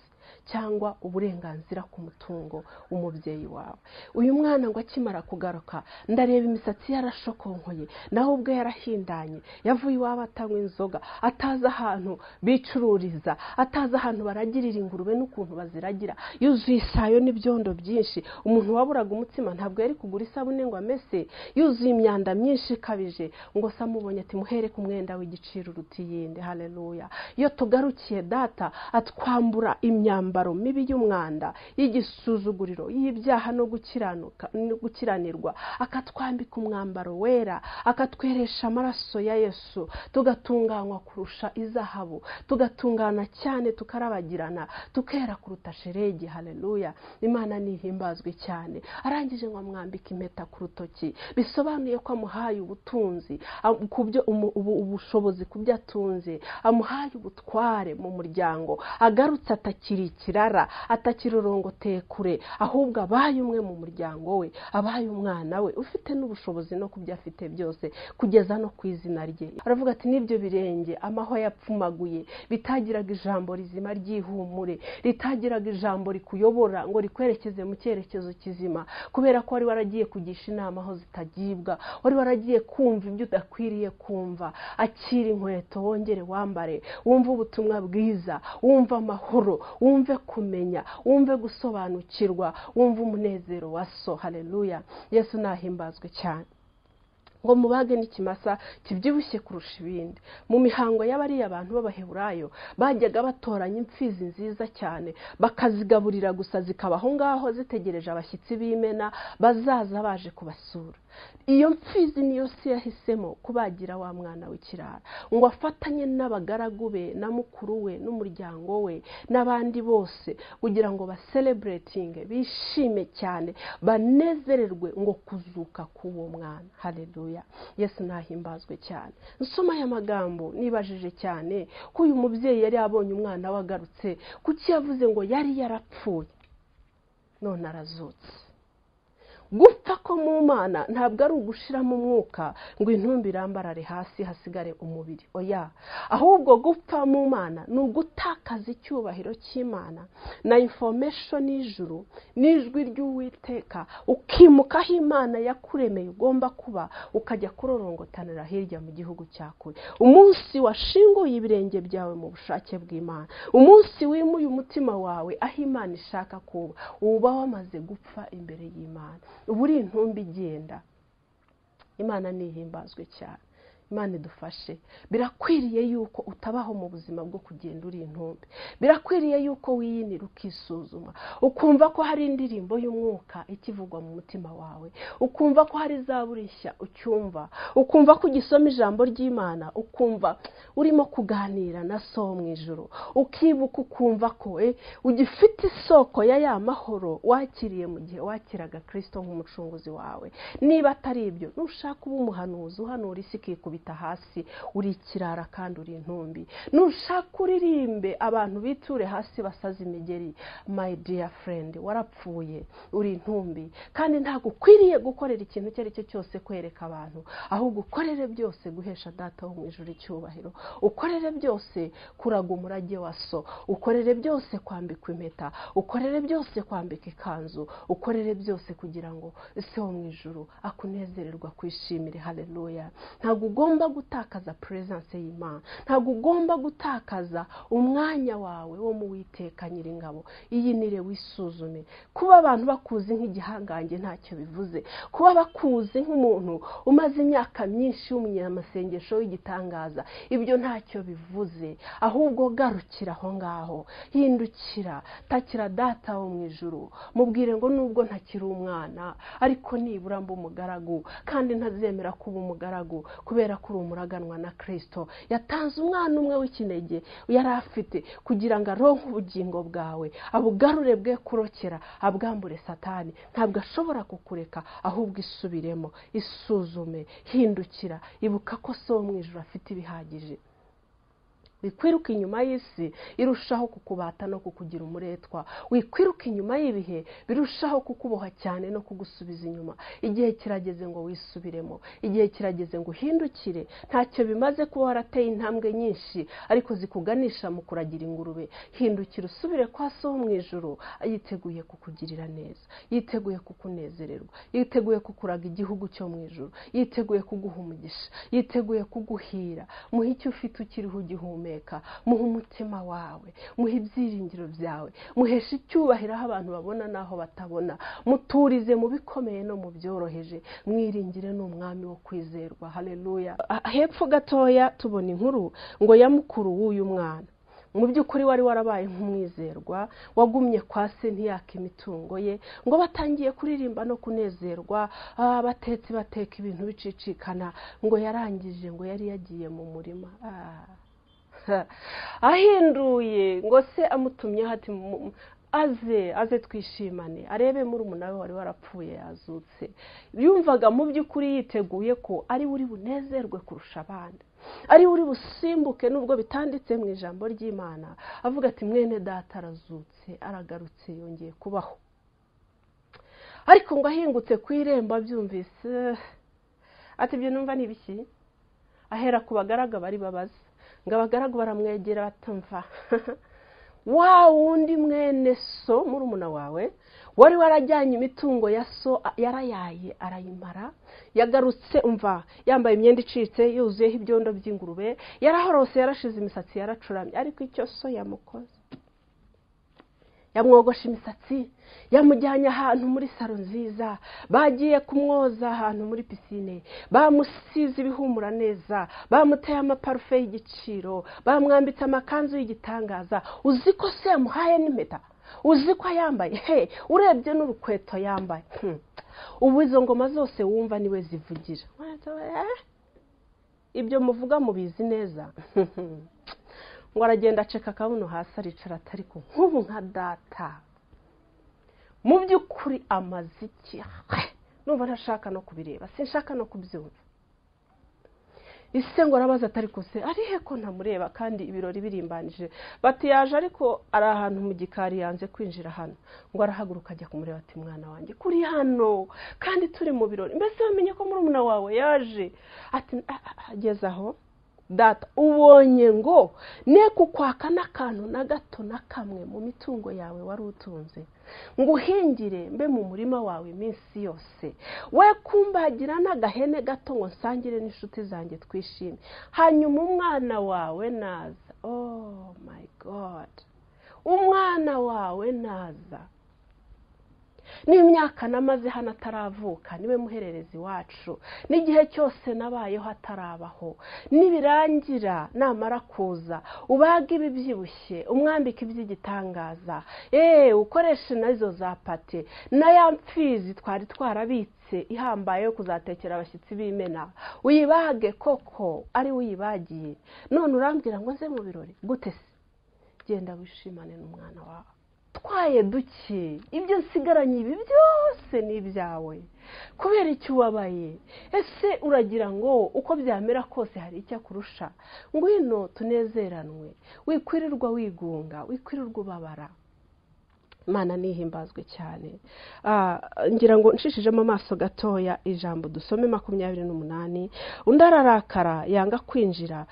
cyangwa uburenganzira ku mutungo w'umubyeyi wawe uyu mwana ngo akimara kugaruka ndareba imisatsi ye yarashokonkoye nawe ubwe yarahindanye yavuye iwabo atanywa inzoga atazi ahantu bicururiza atazi ahantu baragirira ingurube n'ukuntu baziragira yuzuye isayo n'ibyondo byinshi umuntu waburaga umutsima ntabwo yari kugura isabune ngo amese yuzuye imyanda myinshi ikabije ngo se amubonye ati muhere ku mwenda w'igiciro uruta iyindi hareruya iyo tugarukiye data atwambura imyambaro mibi y'umwanda y'igisuzuguriro y'ibyaha no gukiranuka no gukiranirwa akatwambika umwambaro wera akatweresha amaraso ya yesu tugatunganywa kurusha izahabu tugatungana cyane tukarabagirana tukera kuruta sheregi hareruya imana nihimbazwe cyane arangije ngo amwambike impeta ku rutoki bisobanuye ko amuhaye ubutunzi am- ku byo umu- ubu- ubushobozi ku byo atunze amuhaye ubutware mu muryango agarutse atakiri ikirara atakirorongoteye kure ahubwo abaye umwe mu muryango we abaye umwana we ufite n'ubushobozi no ku byo afite byose kugeza no ku izina rye aravuga ati n'ibyo birenge amahwa yapfumaguye bitagiraga ijambo rizima ry'ihumure ritagiraga ijambo rikuyobora ngo rikwerekeze mu cyerekezo kizima kubera ko wari waragiye kugisha inama aho zitagibwa wari waragiye kumva ibyo udakwiriye kumva akira inkweto wongere wambare wumve ubutumwa bwiza wumve amahoro wumve kumenya wumve gusobanukirwa wumve umunezero wa so hareruya yesu nahimbazwe cyane ngo mubage n'ikimasa kibyibushye kurusha ibindi mu mihango y'abariya abantu b'abaheburayo bajyaga batoranya imfizi nziza cyane bakazigaburira gusa zikaba aho ngaho zitegereje abashyitsi b'imena bazaza baje kubasura iyo mfizi niyo si yahisemo kubagira wa mwana w'ikirara ngo afatanye n'abagaragu be na mukuru we n'umuryango we n'abandi bose kugira ngo basereburetinge bishime cyane banezererwe ngo kuzuka k'uwo mwana hareruya yesu nahimbazwe cyane nsoma aya magambo nibajije cyane ko uyu mubyeyi yari abonye umwana we agarutse kuki yavuze ngo yari yarapfuye none arazutse gupfa ko mu mana ntabwo ari ugushiramo umwuka ngo intumbi irambarare hasi hasigare umubiri oya ahubwo gupfa mu mana ni ugutakaza icyubahiro cy'imana na infomeshoni y'ijuru n'ijwi ry'uwiteka ukimukaho imana yakuremeye ugomba kuba ukajya kurorongotanira hirya mu gihugu cya kure umunsi washinguye ibirenge byawe mu bushake bw'imana umunsi wimuye umutima wawe aho imana ishaka kuba uba wamaze gupfa imbere y'imana ubu uri intumbi igenda imana ntihimbazwe cyane imana idufashe birakwiriye yuko utabaho mu buzima bwo kugenda uri intumbi birakwiriye yuko wiyinira ukisuzuma ukumva ko hari indirimbo y'umwuka ikivugwa mu mutima wawe ukumva ko hari zaburishya ucyumva ukumva ko ugisoma ijambo ry'imana ukumva urimo kuganira na so mu ijoro ukibuka ukumva ko ugifite isoko ya ya mahoro wakiriye mu gihe wakiraga kirisito nk'umucunguzi wawe niba atari ibyo nushaka uba umuhanuzi uhanura isi ikikubita hasi uri ikirara kandi uri intumbi nushaka uririmbe abantu biture hasi basaze imigeri my dear friend warapfuye uri intumbi kandi ntabwo ukwiriye gukorera ikintu icyo ari cyo cyose kwereka abantu ahubwo ukorere byose guhesha data wo mu ijoro icyubahiro ukorere byose kuraga umurage wa so ukorere byose kwambika impeta ukorere byose kwambika ikanzu ukorere byose kugira ngo ese wo mu ijoro akunezererwa kwishimire hareruya ntabwo ugomba ugomba gutakaza puresanse y'imana ntabwo ugomba gutakaza umwanya wawe wo mu witeka nyiringabo iyinire wisuzume kuba abantu bakuzi nk'igihangange ntacyo bivuze kuba bakuzi nk'umuntu umaze imyaka myinshi w'umunyamasengesho w'igitangaza ibyo ntacyo bivuze ahubwo garukira aho ngaho hindukira takira data wo mu ijoro mubwire ngo nubwo ntakiri umwana ariko nibura mba umugaragu kandi ntazemera kuba umugaragu kubera ko uri umuraganwa na kirisito yatanze umwana umwe w'ikinege yari afite kugira ngo aronke ubugingo bwawe abugarure bwe kurokera abwambure satani ntabwo ashobora kukureka ahubwo isubiremo isuzume hindukira ibuka ko se wo mu ijoro afite ibihagije wikwiruka inyuma y'isi irushaho kukubata no kukugira umuretwa wikwiruka inyuma y'ibihe birushaho kukuboha cyane no kugusubiza inyuma igihe kirageze ngo wisubiremo igihe kirageze ngo uhindukire ntacyo bimaze kuba warateye intambwe nyinshi ariko zikuganisha mu kuragira ingurube hindukira usubire kwa so mu ijoro yiteguye kukugirira neza yiteguye kukunezererwa yiteguye kukuraga igihugu cyo mu ijoro yiteguye kuguha umugisha yiteguye kuguhira muhe icyo ufite ukiriho ugihumeka muhe umutima wawe muhe ibyiringiro byawe muheshe icyubahiro aho abantu babona n'aho batabona muturize mu bikomeye no mu byoroheje mwiringire ni umwami wo kwizerwa hareruya hepfo gatoya tubona inkuru ngo ya mukuru w'uyu mwana mu by'ukuri wari warabaye nk'umwizerwa wagumye kwa se ntiyaka imitungo ye ngo batangiye kuririmba no kunezerwa abatetsi bateka ibintu bicicikana ngo yarangije ngo yari yagiye mu murima ahinduye ngo se amutumye hati aze aze twishimane arebe muri we wari warapfuye yazutse yumvaga mu by'ukuri yiteguye ko ari buri bunezerwe kurusha abandi ariwe uri busimbuke nubwo bitanditse mu ijambo ry'imana avuga ati mwene data arazutse aragarutse yongeye kubaho ariko ngo ahingutse ku irembo abyumvise ati ibyo numva ni ibiki ahera ku bagaraga bari babaza ngo abagaragu baramwegera batumva wa wundi mwene so murumuna wawe wari warajyanye imitungo ya so yarayaye arayimara yagarutse umva yambaye imyenda icitse yuzuyeho ibyondo by'ingurube yarahorose yarashize imisatsi yaracuramye ariko icyo so yamukoze yamwogosha imisatsi yamujyanye ahantu muri saro nziza bagiye kumwoza ahantu muri pisine bamusize ibihumura neza bamuteye amaparufe y'igiciro bamwambitse amakanzu y'igitangaza uzi ko se yamuhaye n'impeta uzi ko yambaye he urebye n'urukweto yambaye ubu izo ngoma zose wumva niwe zivugira ibyo muvuga mubizi neza ngo aragenda aceka akabuno hasi aricara atari ku nk'ubu nka data mu by'ukuri amaze iki numva ntashaka no kubireba sinshaka no kubyumva ise ngo arabaza atari kose arihe ko ntamureba kandi ibirori birimbanije bati yaje ariko ari ahantu mu gikari yanze kwinjira hano ngo arahaguruka ajya kumureba ati mwana wanjye kuri hano kandi turi mu birori mbese wamenye ko murumuna wawe yaje ati ageze aho data ubonye ngo ne kukwaka n'akantu na gato na kamwe mu mitungo yawe wari utunze ngo uhingire mbe mu murima wawe iminsi yose we kumbagira n'agahene gato ngo nsangire n'inshuti zanjye twishime hanyuma umwana wawe naza oh my god umwana wawe naza n'imyaka namaze hano ataravuka niwe muhererezi wacu n'igihe cyose nabayeho atarabaho nibirangira namara kuza ubage ibibyibushye umwambike iby'igitangaza eee ukoreshe nazo za pate na ya mfizi twari twarabitse ihambaye yo kuzatekera abashyitsi b'imena uyibage koko ari uyibagiye none urambwira ngo nze mu birori gute se genda wishimane n'umwana wawe utwaye duke ibyo nsigaranye ibi byose ni ibyawe kubera icyo ubabaye ese uragira ngo uko byamera kose hari icyo akurusha ngwino tunezeranwe wikwirirwa wigunga wikwirirwa ubabara imana nihimbazwe cyane ngira ngo nshishijemo amaso gatoya ijambo dusome makumyabiri n'umunani undi ararakara yanga kwinjira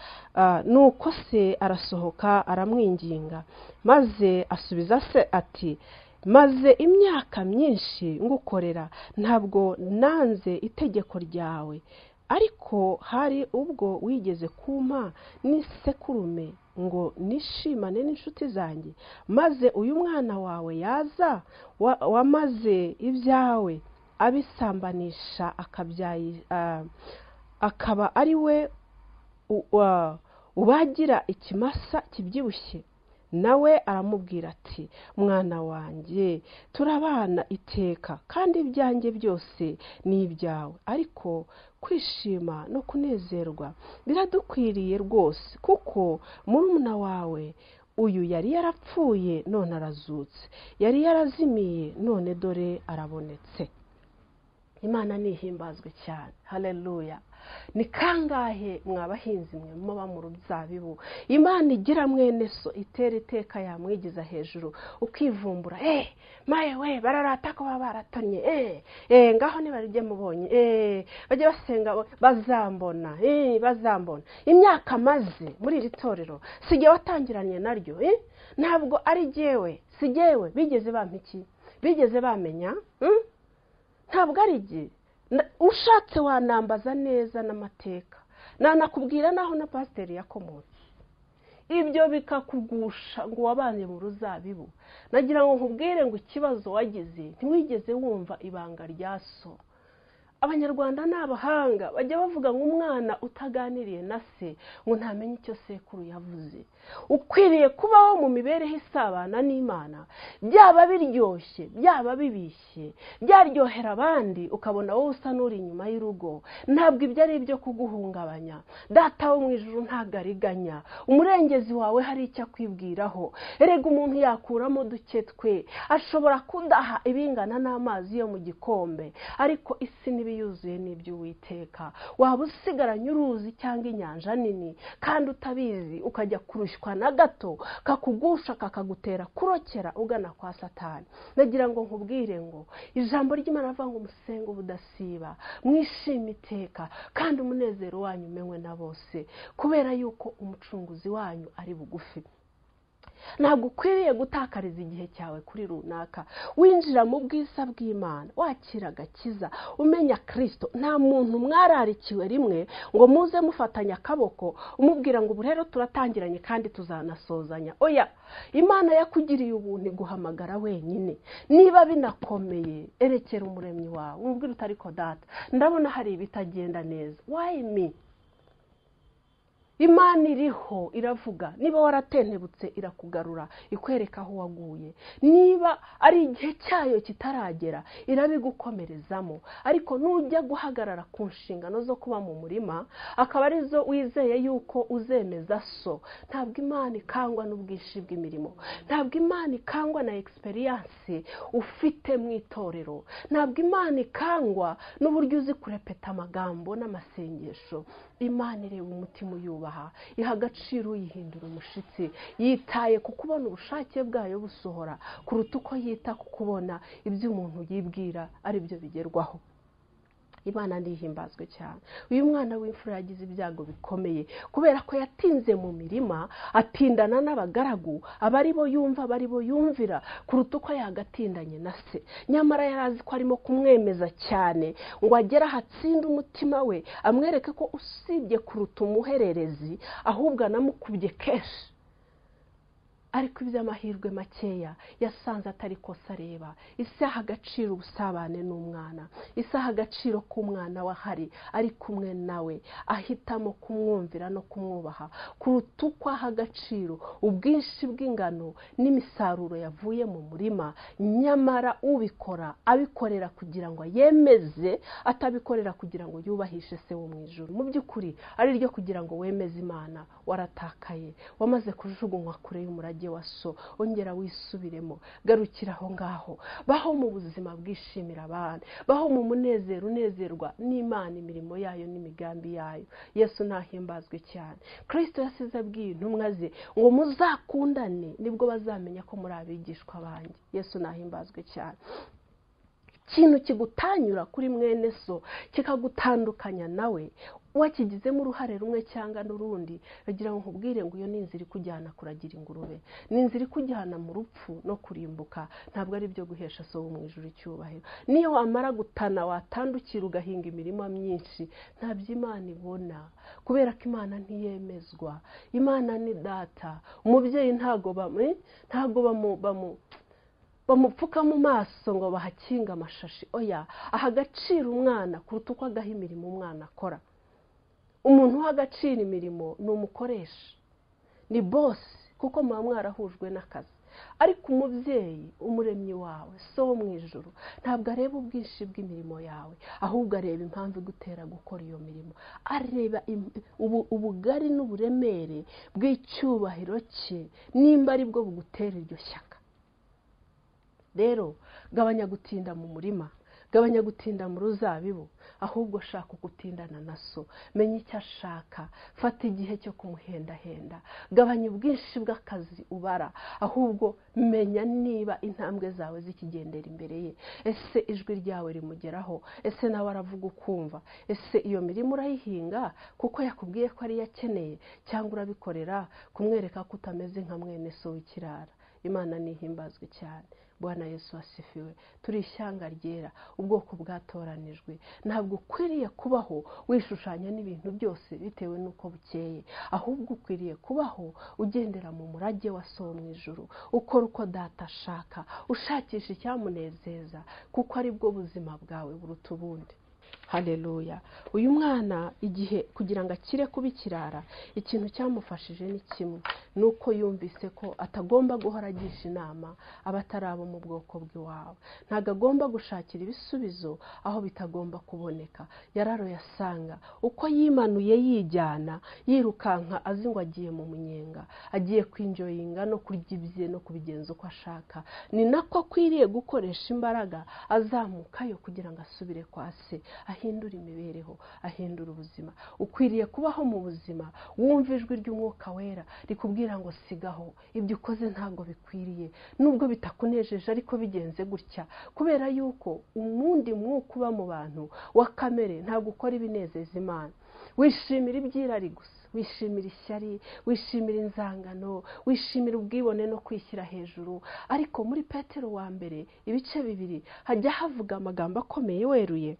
nuko se arasohoka aramwinginga maze asubiza se ati maze imyaka myinshi ngukorera ntabwo nanze itegeko ryawe ariko hari ubwo wigeze kumpa n'isekurume ngo nishimane n'inshuti zanjye maze uyu mwana wawe yaza wamaze ibyawe abisambanisha akaba ari we ubagira ikimasa kibyibushye nawe aramubwira ati mwana wanjye turabana iteka kandi ibyanjye byose ni ibyawe ariko kwishima no kunezerwa biradukwiriye rwose kuko murumuna wawe uyu yari yarapfuye none arazutse yari yarazimiye none dore arabonetse imana nihimbazwe cyane hareruya ni kangahe mwabahinzi mwe muba mu ruzabibu imana igira mwene so itera iteka yamwigiza hejuru ukivumbura eee maye we bararata ko baba baratonye eee eee ngaho nibarijye mubonye eee bajye basenga bazambona eee bazambona imyaka maze muri iri torero sijya watangiranye naryo eee ntabwo ari jyewe si jyewe bigeze bampiki bigeze bamenya ntabwo ari igihe ushatse wanambaza neza n'amateka nanakubwira naho na pasiteri yakomotse ibyo bikakugusha ngo wabane mu ruzabibu nagira ngo nkubwire ngo ikibazo wagize ntiwigeze wumva ibanga rya so abanyarwanda ni abahanga bajya bavuga ngo umwana utaganiriye na se ngo ntamenye icyo sekuru yavuze ukwiriye kubaho mu mibereho isabana n'imana byaba biryoshye byaba bibishye byaryohera abandi ukabona wowe usa n'uri inyuma y'urugo ntabwo ibyo ari ibyo kuguhungabanya data wo mu ijoro ntagariganya umurengezi wawe hari icyo akwibwiraho erega umuntu yakuramo duke twe ashobora kudaha ibingana n'amazi yo mu gikombe ariko isi ni n'ibiyuzuye ni iby'uwiteka waba usigaranye uruzi cyangwa inyanja nini kandi utabizi ukajya kurushywa na gato kakugusha kakagutera kurokera ugana kwa satani nagira ngo nkubwire ngo ijambo ry'imana avuga ngo umusenge ubudasiba mwishime iteka kandi umunezero wanyu umenywe na bose kubera yuko umucunguzi wanyu ari bugufi ntabwo ukwiriye gutakariza igihe cyawe kuri runaka winjira mu bwiza bw'imana wakira agakiza umenya kirisito nta muntu mwararikiwe rimwe ngo muze mufatanye akaboko umubwira ngo ubu rero turatangiranye kandi tuzanasozanya oya imana yakugiriye ubuntu iguhamagara wenyine niba binakomeye erekera umuremyi wawe umubwire utari kodata ndabona hari ibitagenda neza wayimi imana iriho iravuga niba waratentebutse irakugarura ikwereka aho waguye niba ari igihe cyayo kitaragera irabigukomerezamo ariko nujya guhagarara ku nshingano zo kuba mu murima akaba arizo wizeye yuko uzemeza so ntabwo imana ikangwa n'ubwinshi bw'imirimo ntabwo imana ikangwa na egisperiyanse ufite mu itorero ntabwo imana ikangwa n'uburyo uzi kurepeta amagambo n'amasengesho imana ireba umutima uyuba iha agaciro uyihindura umushyitsi yitaye ku kubona ubushake bwayo busohora kuruta uko yita ku kubona ibyo umuntu yibwira ari byo bigerwaho imana ntihimbazwe cyane uyu mwana w'imfura yagize ibyago bikomeye kubera ko yatinze mu mirima atindana n'abagaragu aba ari bo yumva aba ari bo yumvira kuruta uko yagatindanye na se nyamara yari azi ko arimo kumwemeza cyane ngo agere ahatsinde umutima we amwereke ko usibye kuruta umuhererezi ahubwo anamukubye kenshi ariko iby'amahirwe makeya yasanze atari kosa areba isi aha agaciro ubusabane n'umwana isi aha agaciro k'umwana we ahari ari kumwe nawe ahitamo kumwumvira no kumwubaha kuruta uko aha agaciro ubwinshi bw'ingano n'imisaruro yavuye mu murima nyamara ubikora abikorera kugira ngo yemeze atabikorera kugira ngo yubahishe se wo mu ijoro mu by'ukuri ari ryo kugira ngo wemeze imana waratakaye wamaze kujugunywa kure y'umurage wa so ongera wisubiremo garukira aho ngaho baho mu buzima bwishimira abandi baho mu munezero unezerwa n'imana imirimo yayo n'imigambi yayo yesu ntahimbazwe cyane kirisito yasize abwiye intumwa ze ngo muzakundane nibwo bazamenya ko muri abigishwa banjye yesu ntahimbazwe cyane ikintu kigutanyura kuri mwene so kikagutandukanya nawe wakigizemo uruhare rumwe cyangwa n'urundi bagira ngo nkubwire ngo iyo ni inzira ikujyana kuragira ingurube ni inzira ikujyana mu rupfu no kurimbuka ntabwo ari ibyo guhesha so mu ijoro icyubahiro niyo wamara gutana watandukira ugahinga imirima myinshi ntabyo imana ibona kubera ko imana ntiyemezwa imana ni data umubyeyi ntabwo ntabwo bamu bamupfuka mu maso ngo bahakinge amashashi oya aha agaciro umwana kuruta uko agaha imirimo umwana akora umuntu uha agaciro imirimo ni umukoresha ni bosi kuko muba mwarahujwe n'akazi ariko umubyeyi umuremyi wawe so wo mu ijoro ntabwo areba ubwinshi bw'imirimo yawe ahubwo areba impamvu igutera gukora iyo mirimo areba ubugari n'uburemere bw'icyubahiro cye nimba ari bwo bugutera iryo shyaka rero gabanya gutinda mu murima gabanya gutinda mu ruzabibu ahubwo shaka gutindana na so menya icyo ashaka fata igihe cyo kumuhendahenda gabanya ubwinshi bw'akazi ubara ahubwo menya niba intambwe zawe zikigendera imbere ye ese ijwi ryawe rimugeraho ese nawe aravuga ukumva ese iyo mirima urayihinga kuko yakubwiye ko ariyo akeneye cyangwa urabikorera kumwereka ko utameze nka mwene so w'ikirara imana ntihimbazwe cyane bwana yesu wasifiwe turi ishyanga ryera ubwoko bwatoranijwe ntabwo ukwiriye kubaho wishushanya n'ibintu byose bitewe n'uko bukeye ahubwo ukwiriye kubaho ugendera mu murage wa so mu ijoro ukora uko data ashaka ushakisha icyamunezeza kuko aribwo buzima bwawe buruta ubundi hareruya uyu mwana igihe kugira ngo akire kuba ikirara ikintu cyamufashije ni kimwe ni uko yumvise ko atagomba guhora agisha inama abatari abo mu bwoko bw'iwabo ntabwo agomba gushakira ibisubizo aho bitagomba kuboneka yararo yasanga uko yimanuye yijyana yirukanka azi ngo agiye mu munyenga agiye kwinjoyinga no kurya ibye no kubigenza uko ashaka ni nako akwiriye gukoresha imbaraga azamukayo kugira ngo asubire kwa se ahindura imibereho ahindura ubuzima ukwiriye kubaho mu buzima wumva ijwi ry'umwuka wera rikubwira ngo sigaho ibyo ukoze ntabwo bikwiriye nubwo bitakunejeje ariko bigenze gutya kubera yuko umundi mwuka uba mu bantu wa kamere ntabwo ukora ibinezeza imana wishimira ibyirari gusa wishimira ishyari wishimira inzangano wishimira ubwibone no kwishyira hejuru ariko muri petero wa mbere ibice bibiri hajya havuga amagambo akomeye weruye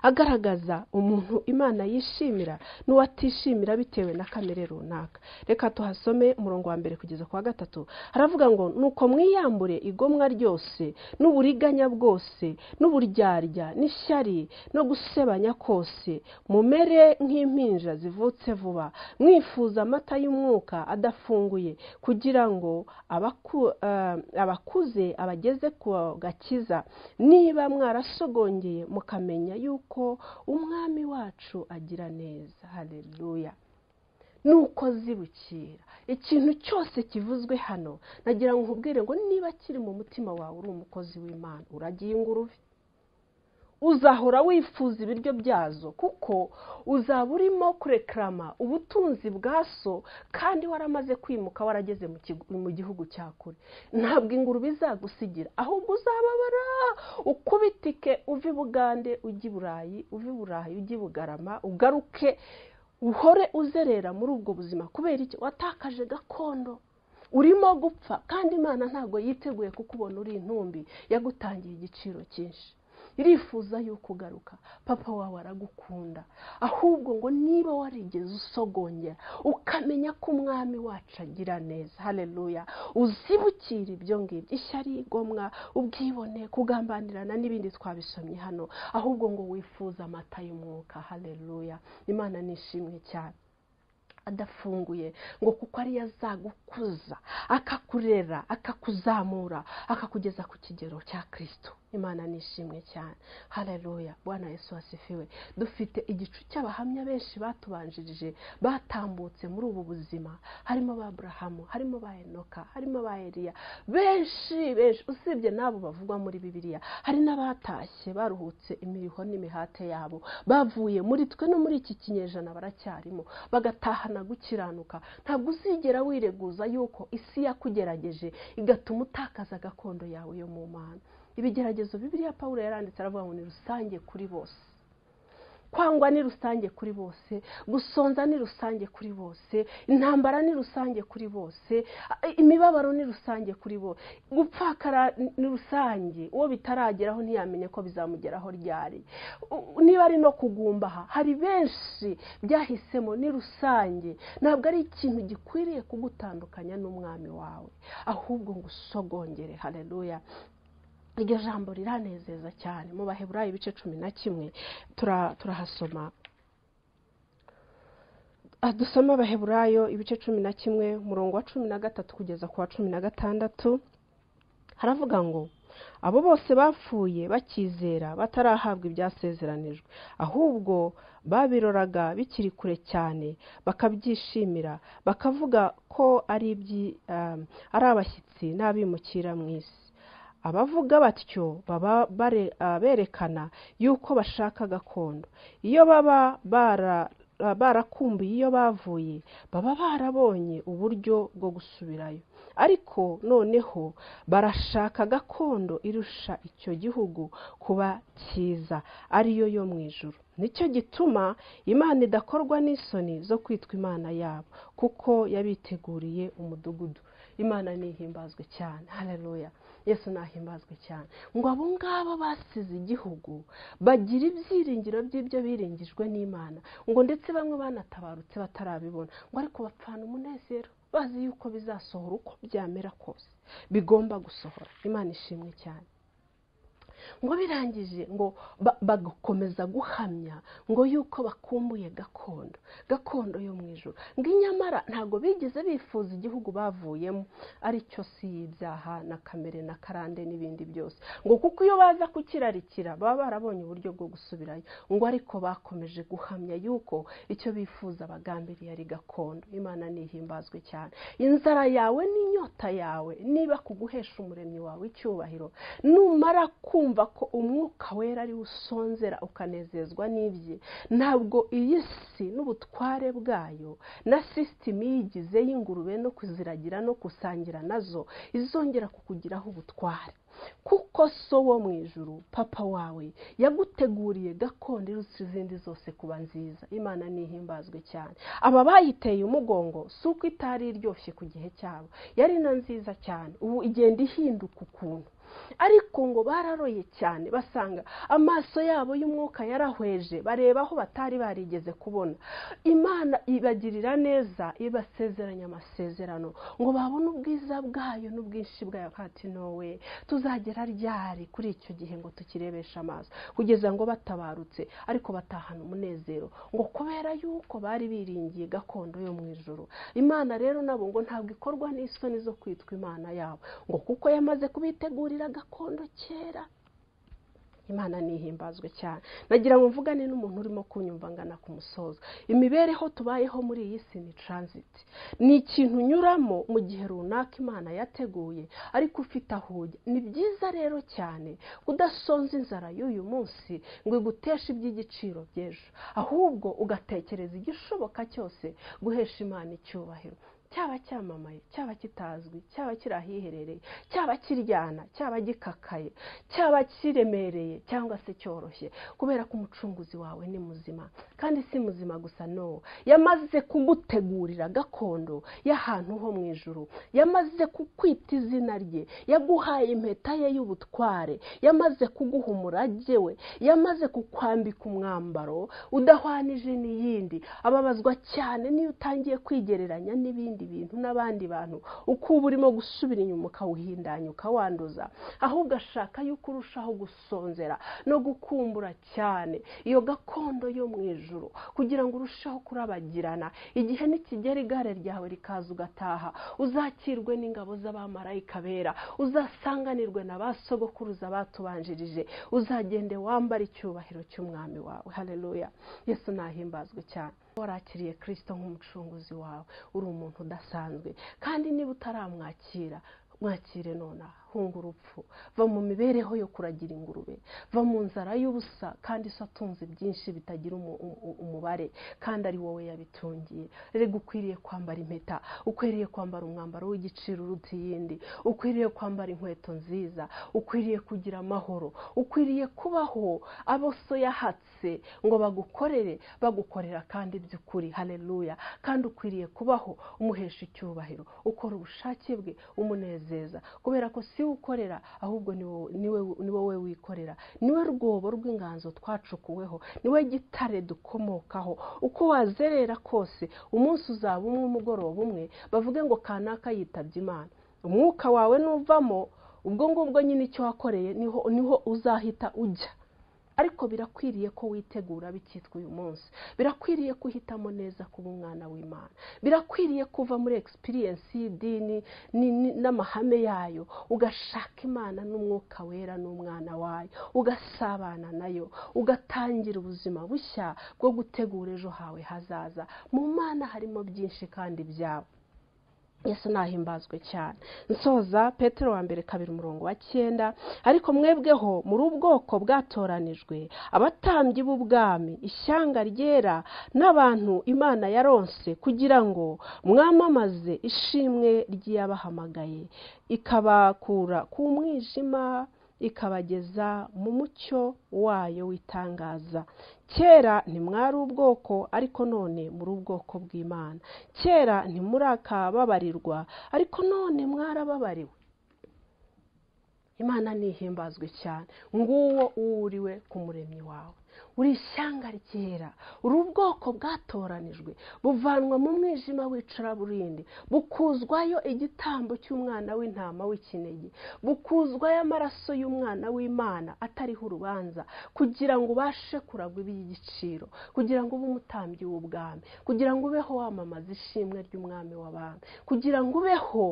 agaragaza umuntu imana yishimira n'uwatishimira bitewe na kamere runaka reka tuhasome umurongo wa mbere kugeza ku wa gatatu haravuga ngo nuko mwiyambure igomwa ryose n'uburiganya bwose n'uburyarya n'ishyari no gusebanya kose mumere nk'impinja zivutse vuba mwifuza amata y'umwuka adafunguye kugira ngo abaku eh, abakuze abageze ku gakiza niba mwarasogongeye mukamenya yuko yuko umwami wacu agira neza hareruya nuko zibukira ikintu cyose kivuzwe hano nagira ngo nkubwire ngo niba kiri mu mutima wawe uri umukozi w'imana uragiye ingurube uzahora wifuza ibiryo byazo kuko uzaba urimo kurekarama ubutunzi bwa so kandi waramaze kwimuka warageze mu gihugu cya kure ntabwo ingurube izagusigira ahubwo uzababara ukubitike uve i bugande ujye i burayi uve i burayi ujye i bugarama ugaruke uhore uzerera muri ubwo buzima kubera iki watakaje gakondo urimo gupfa kandi imana ntabwo yiteguye kukubona uri intumbi yagutangiye igiciro cyinshi irifuza yuko ugaruka papa wawe aragukunda ahubwo ngo niba warigeze usogongera ukamenya ko umwami wacu agira neza hareruya uzibukira ibyo ngibyo ishyari igomwa ubwibone kugambanirana n'ibindi twabisomye hano ahubwo ngo wifuze amata y'umwuka hareruya imana nishimwe cyane adafunguye ngo kuko ariyo azagukuza akakurera akakuzamura akakugeza ku kigero cya kirisito imana nishimwe cyane hareruya bwana yesu wasifiwe dufite igicu cy'abahamya benshi batubanjirije batambutse muri ubu buzima harimo ba burahamu harimo ba enoka harimo ba eriya benshi benshi usibye n'abo bavugwa muri bibiliya hari n'abatashye baruhutse imiriho n'imihate yabo bavuye muri twe no muri iki kinyejana baracyarimo bagatahana gukiranuka ntabwo uzigera wireguza yuko isi yakugerageje igatuma utakaza gakondo yawe yo mu mana ibigeragezo bibiriya paul yaranditse aravuga ngo ni rusange kuri bose kwangwa ni rusange kuri bose gusonza ni rusange kuri bose intambara ni rusange kuri bose imibabaro ni rusange kuri bose gupfakara ni rusange uwo bitarageraho ntiyamenye ko bizamugeraho ryari niba ari no kugumbaha hari benshi byahisemo ni rusange ntabwo ari ikintu gikwiriye kugutandukanya n'umwami wawe ahubwo ngo usogongere hareruya iryo jambo riranezeza cyane mu baheburayo ibice cumi na kimwe turahasoma dusoma abaheburayo ibice cumi na kimwe umurongo wa cumi na gatatu kugeza ku wa cumi na gatandatu haravuga ngo abo bose bapfuye bakizera batarahabwa ibyasezeranijwe ahubwo babiroraga bikiri kure cyane bakabyishimira bakavuga ko ari abashyitsi n'abimukira mu isi abavuga batyo baba berekana yuko bashaka gakondo iyo baba barakumbuye iyo bavuye baba barabonye uburyo bwo gusubirayo ariko noneho barashaka gakondo irusha icyo gihugu kuba cyiza ariyo yo mu ijoro nicyo gituma imana idakorwa n'isoni zo kwitwa imana yabo kuko yabiteguriye umudugudu imana ntihimbazwe cyane hareruya yesu nahimbazwe cyane ngo abo ngabo basize igihugu bagira ibyiringiro by'ibyo biringijwe n'imana ngo ndetse bamwe banatabarutse batarabibona ngo ariko bapfana umunezero bazi yuko bizasohora uko byamera kose bigomba gusohora imana ishimwe cyane ngo birangije ngo bagakomeza guhamya ngo yuko bakumbuye gakondo gakondo yo mu ijoro ngo inyamara ntabwo bigeze bifuza igihugu bavuyemo aricyo si y'ibyaha na kamere na karande n'ibindi byose ngo kuko iyo baza kukirarikira baba barabonye uburyo bwo gusubirayo ngo ariko bakomeje guhamya yuko icyo bifuza bagambiriye ari gakondo imana ntihimbazwe cyane inzara yawe n'inyota amavuta yawe niba kuguhesha umuremyi wawe icyubahiro numara kumva ko umwuka wera ariwe usonzera ukanezezwa n'ibye ntabwo iyi si n'ubutware bwayo na sisitemu iyigize y'ingurube no kuziragira no gusangira nazo izongera kukugiraho ubutware kuko so wo mu ijuru papa wawe yaguteguriye gakondo irutse izindi zose kuba nziza imana ntihimbazwe cyane aba bayiteye umugongo si uko itari iryoshye ku gihe cyabo yari na nziza cyane ubu igenda ihinduka ukuntu ariko ngo bararoye cyane basanga amaso yabo y'umwuka yarahweje bareba aho batari barigeze kubona imana ibagirira neza ibasezeranya amasezerano ngo babone ubwiza bwayo n'ubwinshi bwayo hati nowe tuzagera ryari kuri icyo gihe ngo tukirebeshe amaso kugeza ngo batabarutse ariko batahana umunezero ngo kubera yuko bari biringiye gakondo yo mu ijoro imana rero nabo ngo ntabwo ikorwa n'isoni zo kwitwa imana yabo ngo kuko yamaze kubitegurira gakondo kera imana ntihimbazwe cyane nagira ngo mvugane n'umuntu urimo kunyumva ngana ku musozo imibereho tubayeho muri iyi si ni taransiti ni ikintu unyuramo mu gihe runaka imana yateguye ariko ufite aho ujya ni byiza rero cyane kudasonza inzara y'uyu munsi ngo iguteshe iby'igiciro by'ejo ahubwo ugatekereza igishoboka cyose guhesha imana icyubahiro cyaba cyamamaye cyaba kitazwi cyaba kiri ahiherereye cyaba kiryana cyaba gikakaye cyaba kiremereye cyangwa se cyoroshye kubera ko umucunguzi wawe ni muzima kandi si muzima gusa no yamaze kugutegurira gakondo y'ahantu ho mu ijuru yamaze kukwita izina rye yaguhaye impeta ye y'ubutware yamaze kuguha umurage we yamaze kukwambika umwambaro udahwanije n'iyindi ababazwa cyane n'iyo utangiye kwigereranya n'ibindi ibintu n'abandi bantu uko uba urimo gusubira inyuma ukawuhindanya ukawanduza ahubwo ashaka yuko urushaho gusonzera no gukumbura cyane iyo gakondo yo mu ijoro kugira ngo urusheho kurabagirana igihe nikigera igare ryawe rikaza ugataha uzakirwe n'ingabo z'abamarayika bera uzasanganirwe na ba sogokuruza batubanjirije uzagende wambara icyubahiro cy'umwami wawe hareruya yesu nahimbazwe cyane warakiriye kirisito nk'umucunguzi wawe uri umuntu udasanzwe kandi niba utaramwakira mwakire nonaha hunga urupfu va mu mibereho yo kuragira ingurube va mu nzara y'ubusa kandi se atunze byinshi bitagira umubare kandi ari wowe yabitungiye rero ukwiriye kwambara impeta ukwiriye kwambara umwambaro w'igiciro uruta iyindi ukwiriye kwambara inkweto nziza ukwiriye kugira amahoro ukwiriye kubaho abo so yahatse ngo bagukorere bagukorera kandi by'ukuri hareruya kandi ukwiriye kubaho umuhesha icyubahiro ukora ubushake bwe umunezeza kubera ko si ukorera ahubwo ni wowe wikorera niwe rwobo rw'inganzo twacukuweho niwe gitare dukomokaho uko wazerera kose umunsi uzaba umwe umugoroba umwe bavuge ngo kanaka yitabye imana umwuka wawe nuvamo ubwo ngubwo nyine icyo wakoreye niho uzahita ujya ariko birakwiriye ko witegura bikitwa uyu munsi birakwiriye ko uhitamo neza kuba umwana w'imana birakwiriye kuva muri egisipiriyensi y'idini n'amahame yayo ugashaka imana n'umwuka wera n'umwana wayo ugasabana nayo ugatangira ubuzima bushya bwo gutegura ejo hawe hazaza mu mana harimo byinshi kandi byabo yesu nahimbazwe cyane nsoza petero wa mbere kabiri umurongo wa cyenda ariko mwebweho muri ubwoko bwatoranijwe abatambyi b'ubwami ishyanga ryera n'abantu imana yaronse kugira ngo mwamamaze ishimwe ry'iyabahamagaye ikabakura ku mwijima ikabageza mu mucyo wayo w'itangaza kera ntimwari ubwoko ariko none muri ubwoko bw'imana kera ntimurakababarirwa ariko none mwarababariwe imana ntihimbazwe cyane nguwo uwuriwe ku muremyi wawe uri ishyanga ryera uri ubwoko bwatoranijwe buvanwa mu mwijima w'icuraburindi bukuzwayo igitambo cy'umwana w'intama w'ikinege bukuzwayo amaraso y'umwana w'imana atariho urubanza kugira ngo ubashe kuragwa iby'igiciro kugira ngo ube umutambyi w'ubwami kugira ngo ubeho wamamaza ishimwe ry'umwami w'abami kugira ngo ubeho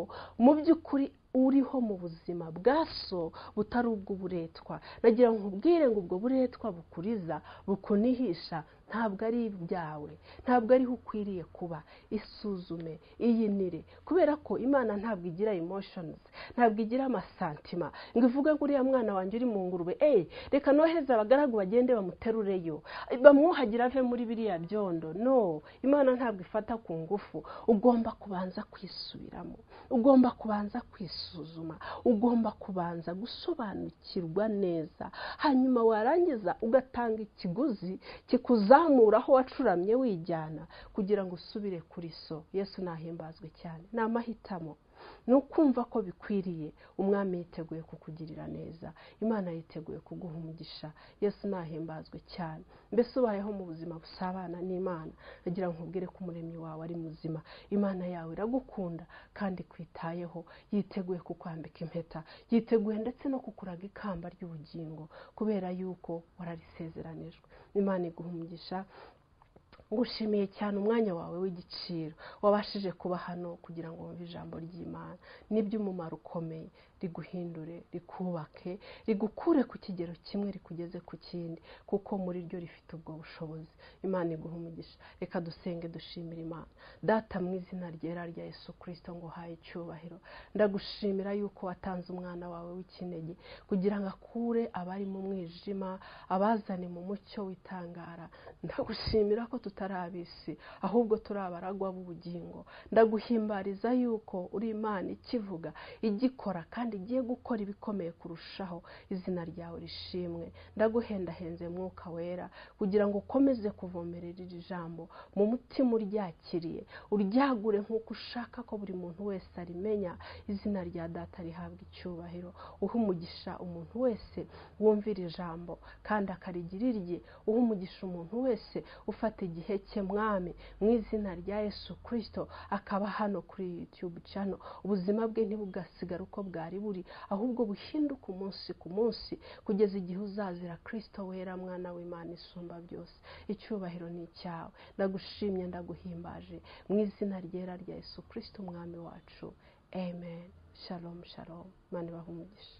mu by'ukuri uriho mu buzima bwa so butari ubw'uburetwa nagira ngo nkubwire ngo ubwo buretwa bukuriza bukunihisha ntabwo ari ibyawe ntabwo ariho ukwiriye kuba isuzume iyinire kubera ko imana ntabwo igira emoshonizi ntabwo igira amasantima ngo ivuge ngo uriya mwana wanjye uri mu ngurube eee reka noheze abagaragu bagende bamuterureyo bamwuhagire ave muri biriya byondo no imana ntabwo ifata ku ngufu ugomba kubanza kwisubiramo ugomba kubanza kwisuzuma ugomba kubanza gusobanukirwa neza hanyuma warangiza ugatanga ikiguzi kikuzamura aho wacuramye wijyana kugira ngo usubire kuri so yesu nahimbazwe cyane ni amahitamo ni ukumva ko bikwiriye umwami yiteguye kukugirira neza imana yiteguye kuguha umugisha yesu nahimbazwe cyane mbese ubayeho mu buzima busabana n'imana agira ngo nkubwire ko umuremyi wawe ari muzima imana yawe iragukunda kandi ikwitayeho yiteguye kukwambika impeta yiteguye ndetse no kukuraga ikamba ry'ubugingo kubera yuko wararisezeranijwe imana iguha umugisha ngushimiye cyane umwanya wawe w'igiciro wabashije kuba hano kugira ngo wumve ijambo ry'imana ni iby'umumaro ukomeye riguhindure rikubake rigukure ku kigero kimwe rikugeze ku kindi kuko muri ryo rifite ubwo bushobozi imana iguha umugisha reka dusenge dushimire imana data mu izina ryera rya yesu kirisito ngo uhaye icyubahiro ndagushimira yuko watanze umwana wawe w'ikinege kugira ngo akure abari mu mwijima abazane mu mucyo witangara ndagushimira ko tutari abisi ahubwo turi abaragwa b'ubugingo ndaguhimbariza yuko uri imana ikivuga igikora kandi igiye gukora ibikomeye kurushaho izina ryawe rishimwe ndaguhendahenze mwuka wera kugira ngo ukomeze kuvomerera iri jambo mu mutima uryakiriye uryagure nk'uko ushaka ko buri muntu wese arimenya izina rya data rihabwa icyubahiro uha umugisha umuntu wese wumva iri jambo kandi akarigira irye uha umugisha umuntu wese ufata igihe cye mwami mu izina rya yesu kirisito akaba hano kuri yutube cano ubuzima bwe ntibugasigare uko bwari buri ahubwo buhinduka umunsi ku munsi kugeza igihe uzazira kirisito wera mwana w'imana isumba byose icyubahiro ni icyawe ndagushimye ndaguhimbaje mu izina ryera rya yesu kirisito umwami wacu amen shalom shalom mani bahumugisha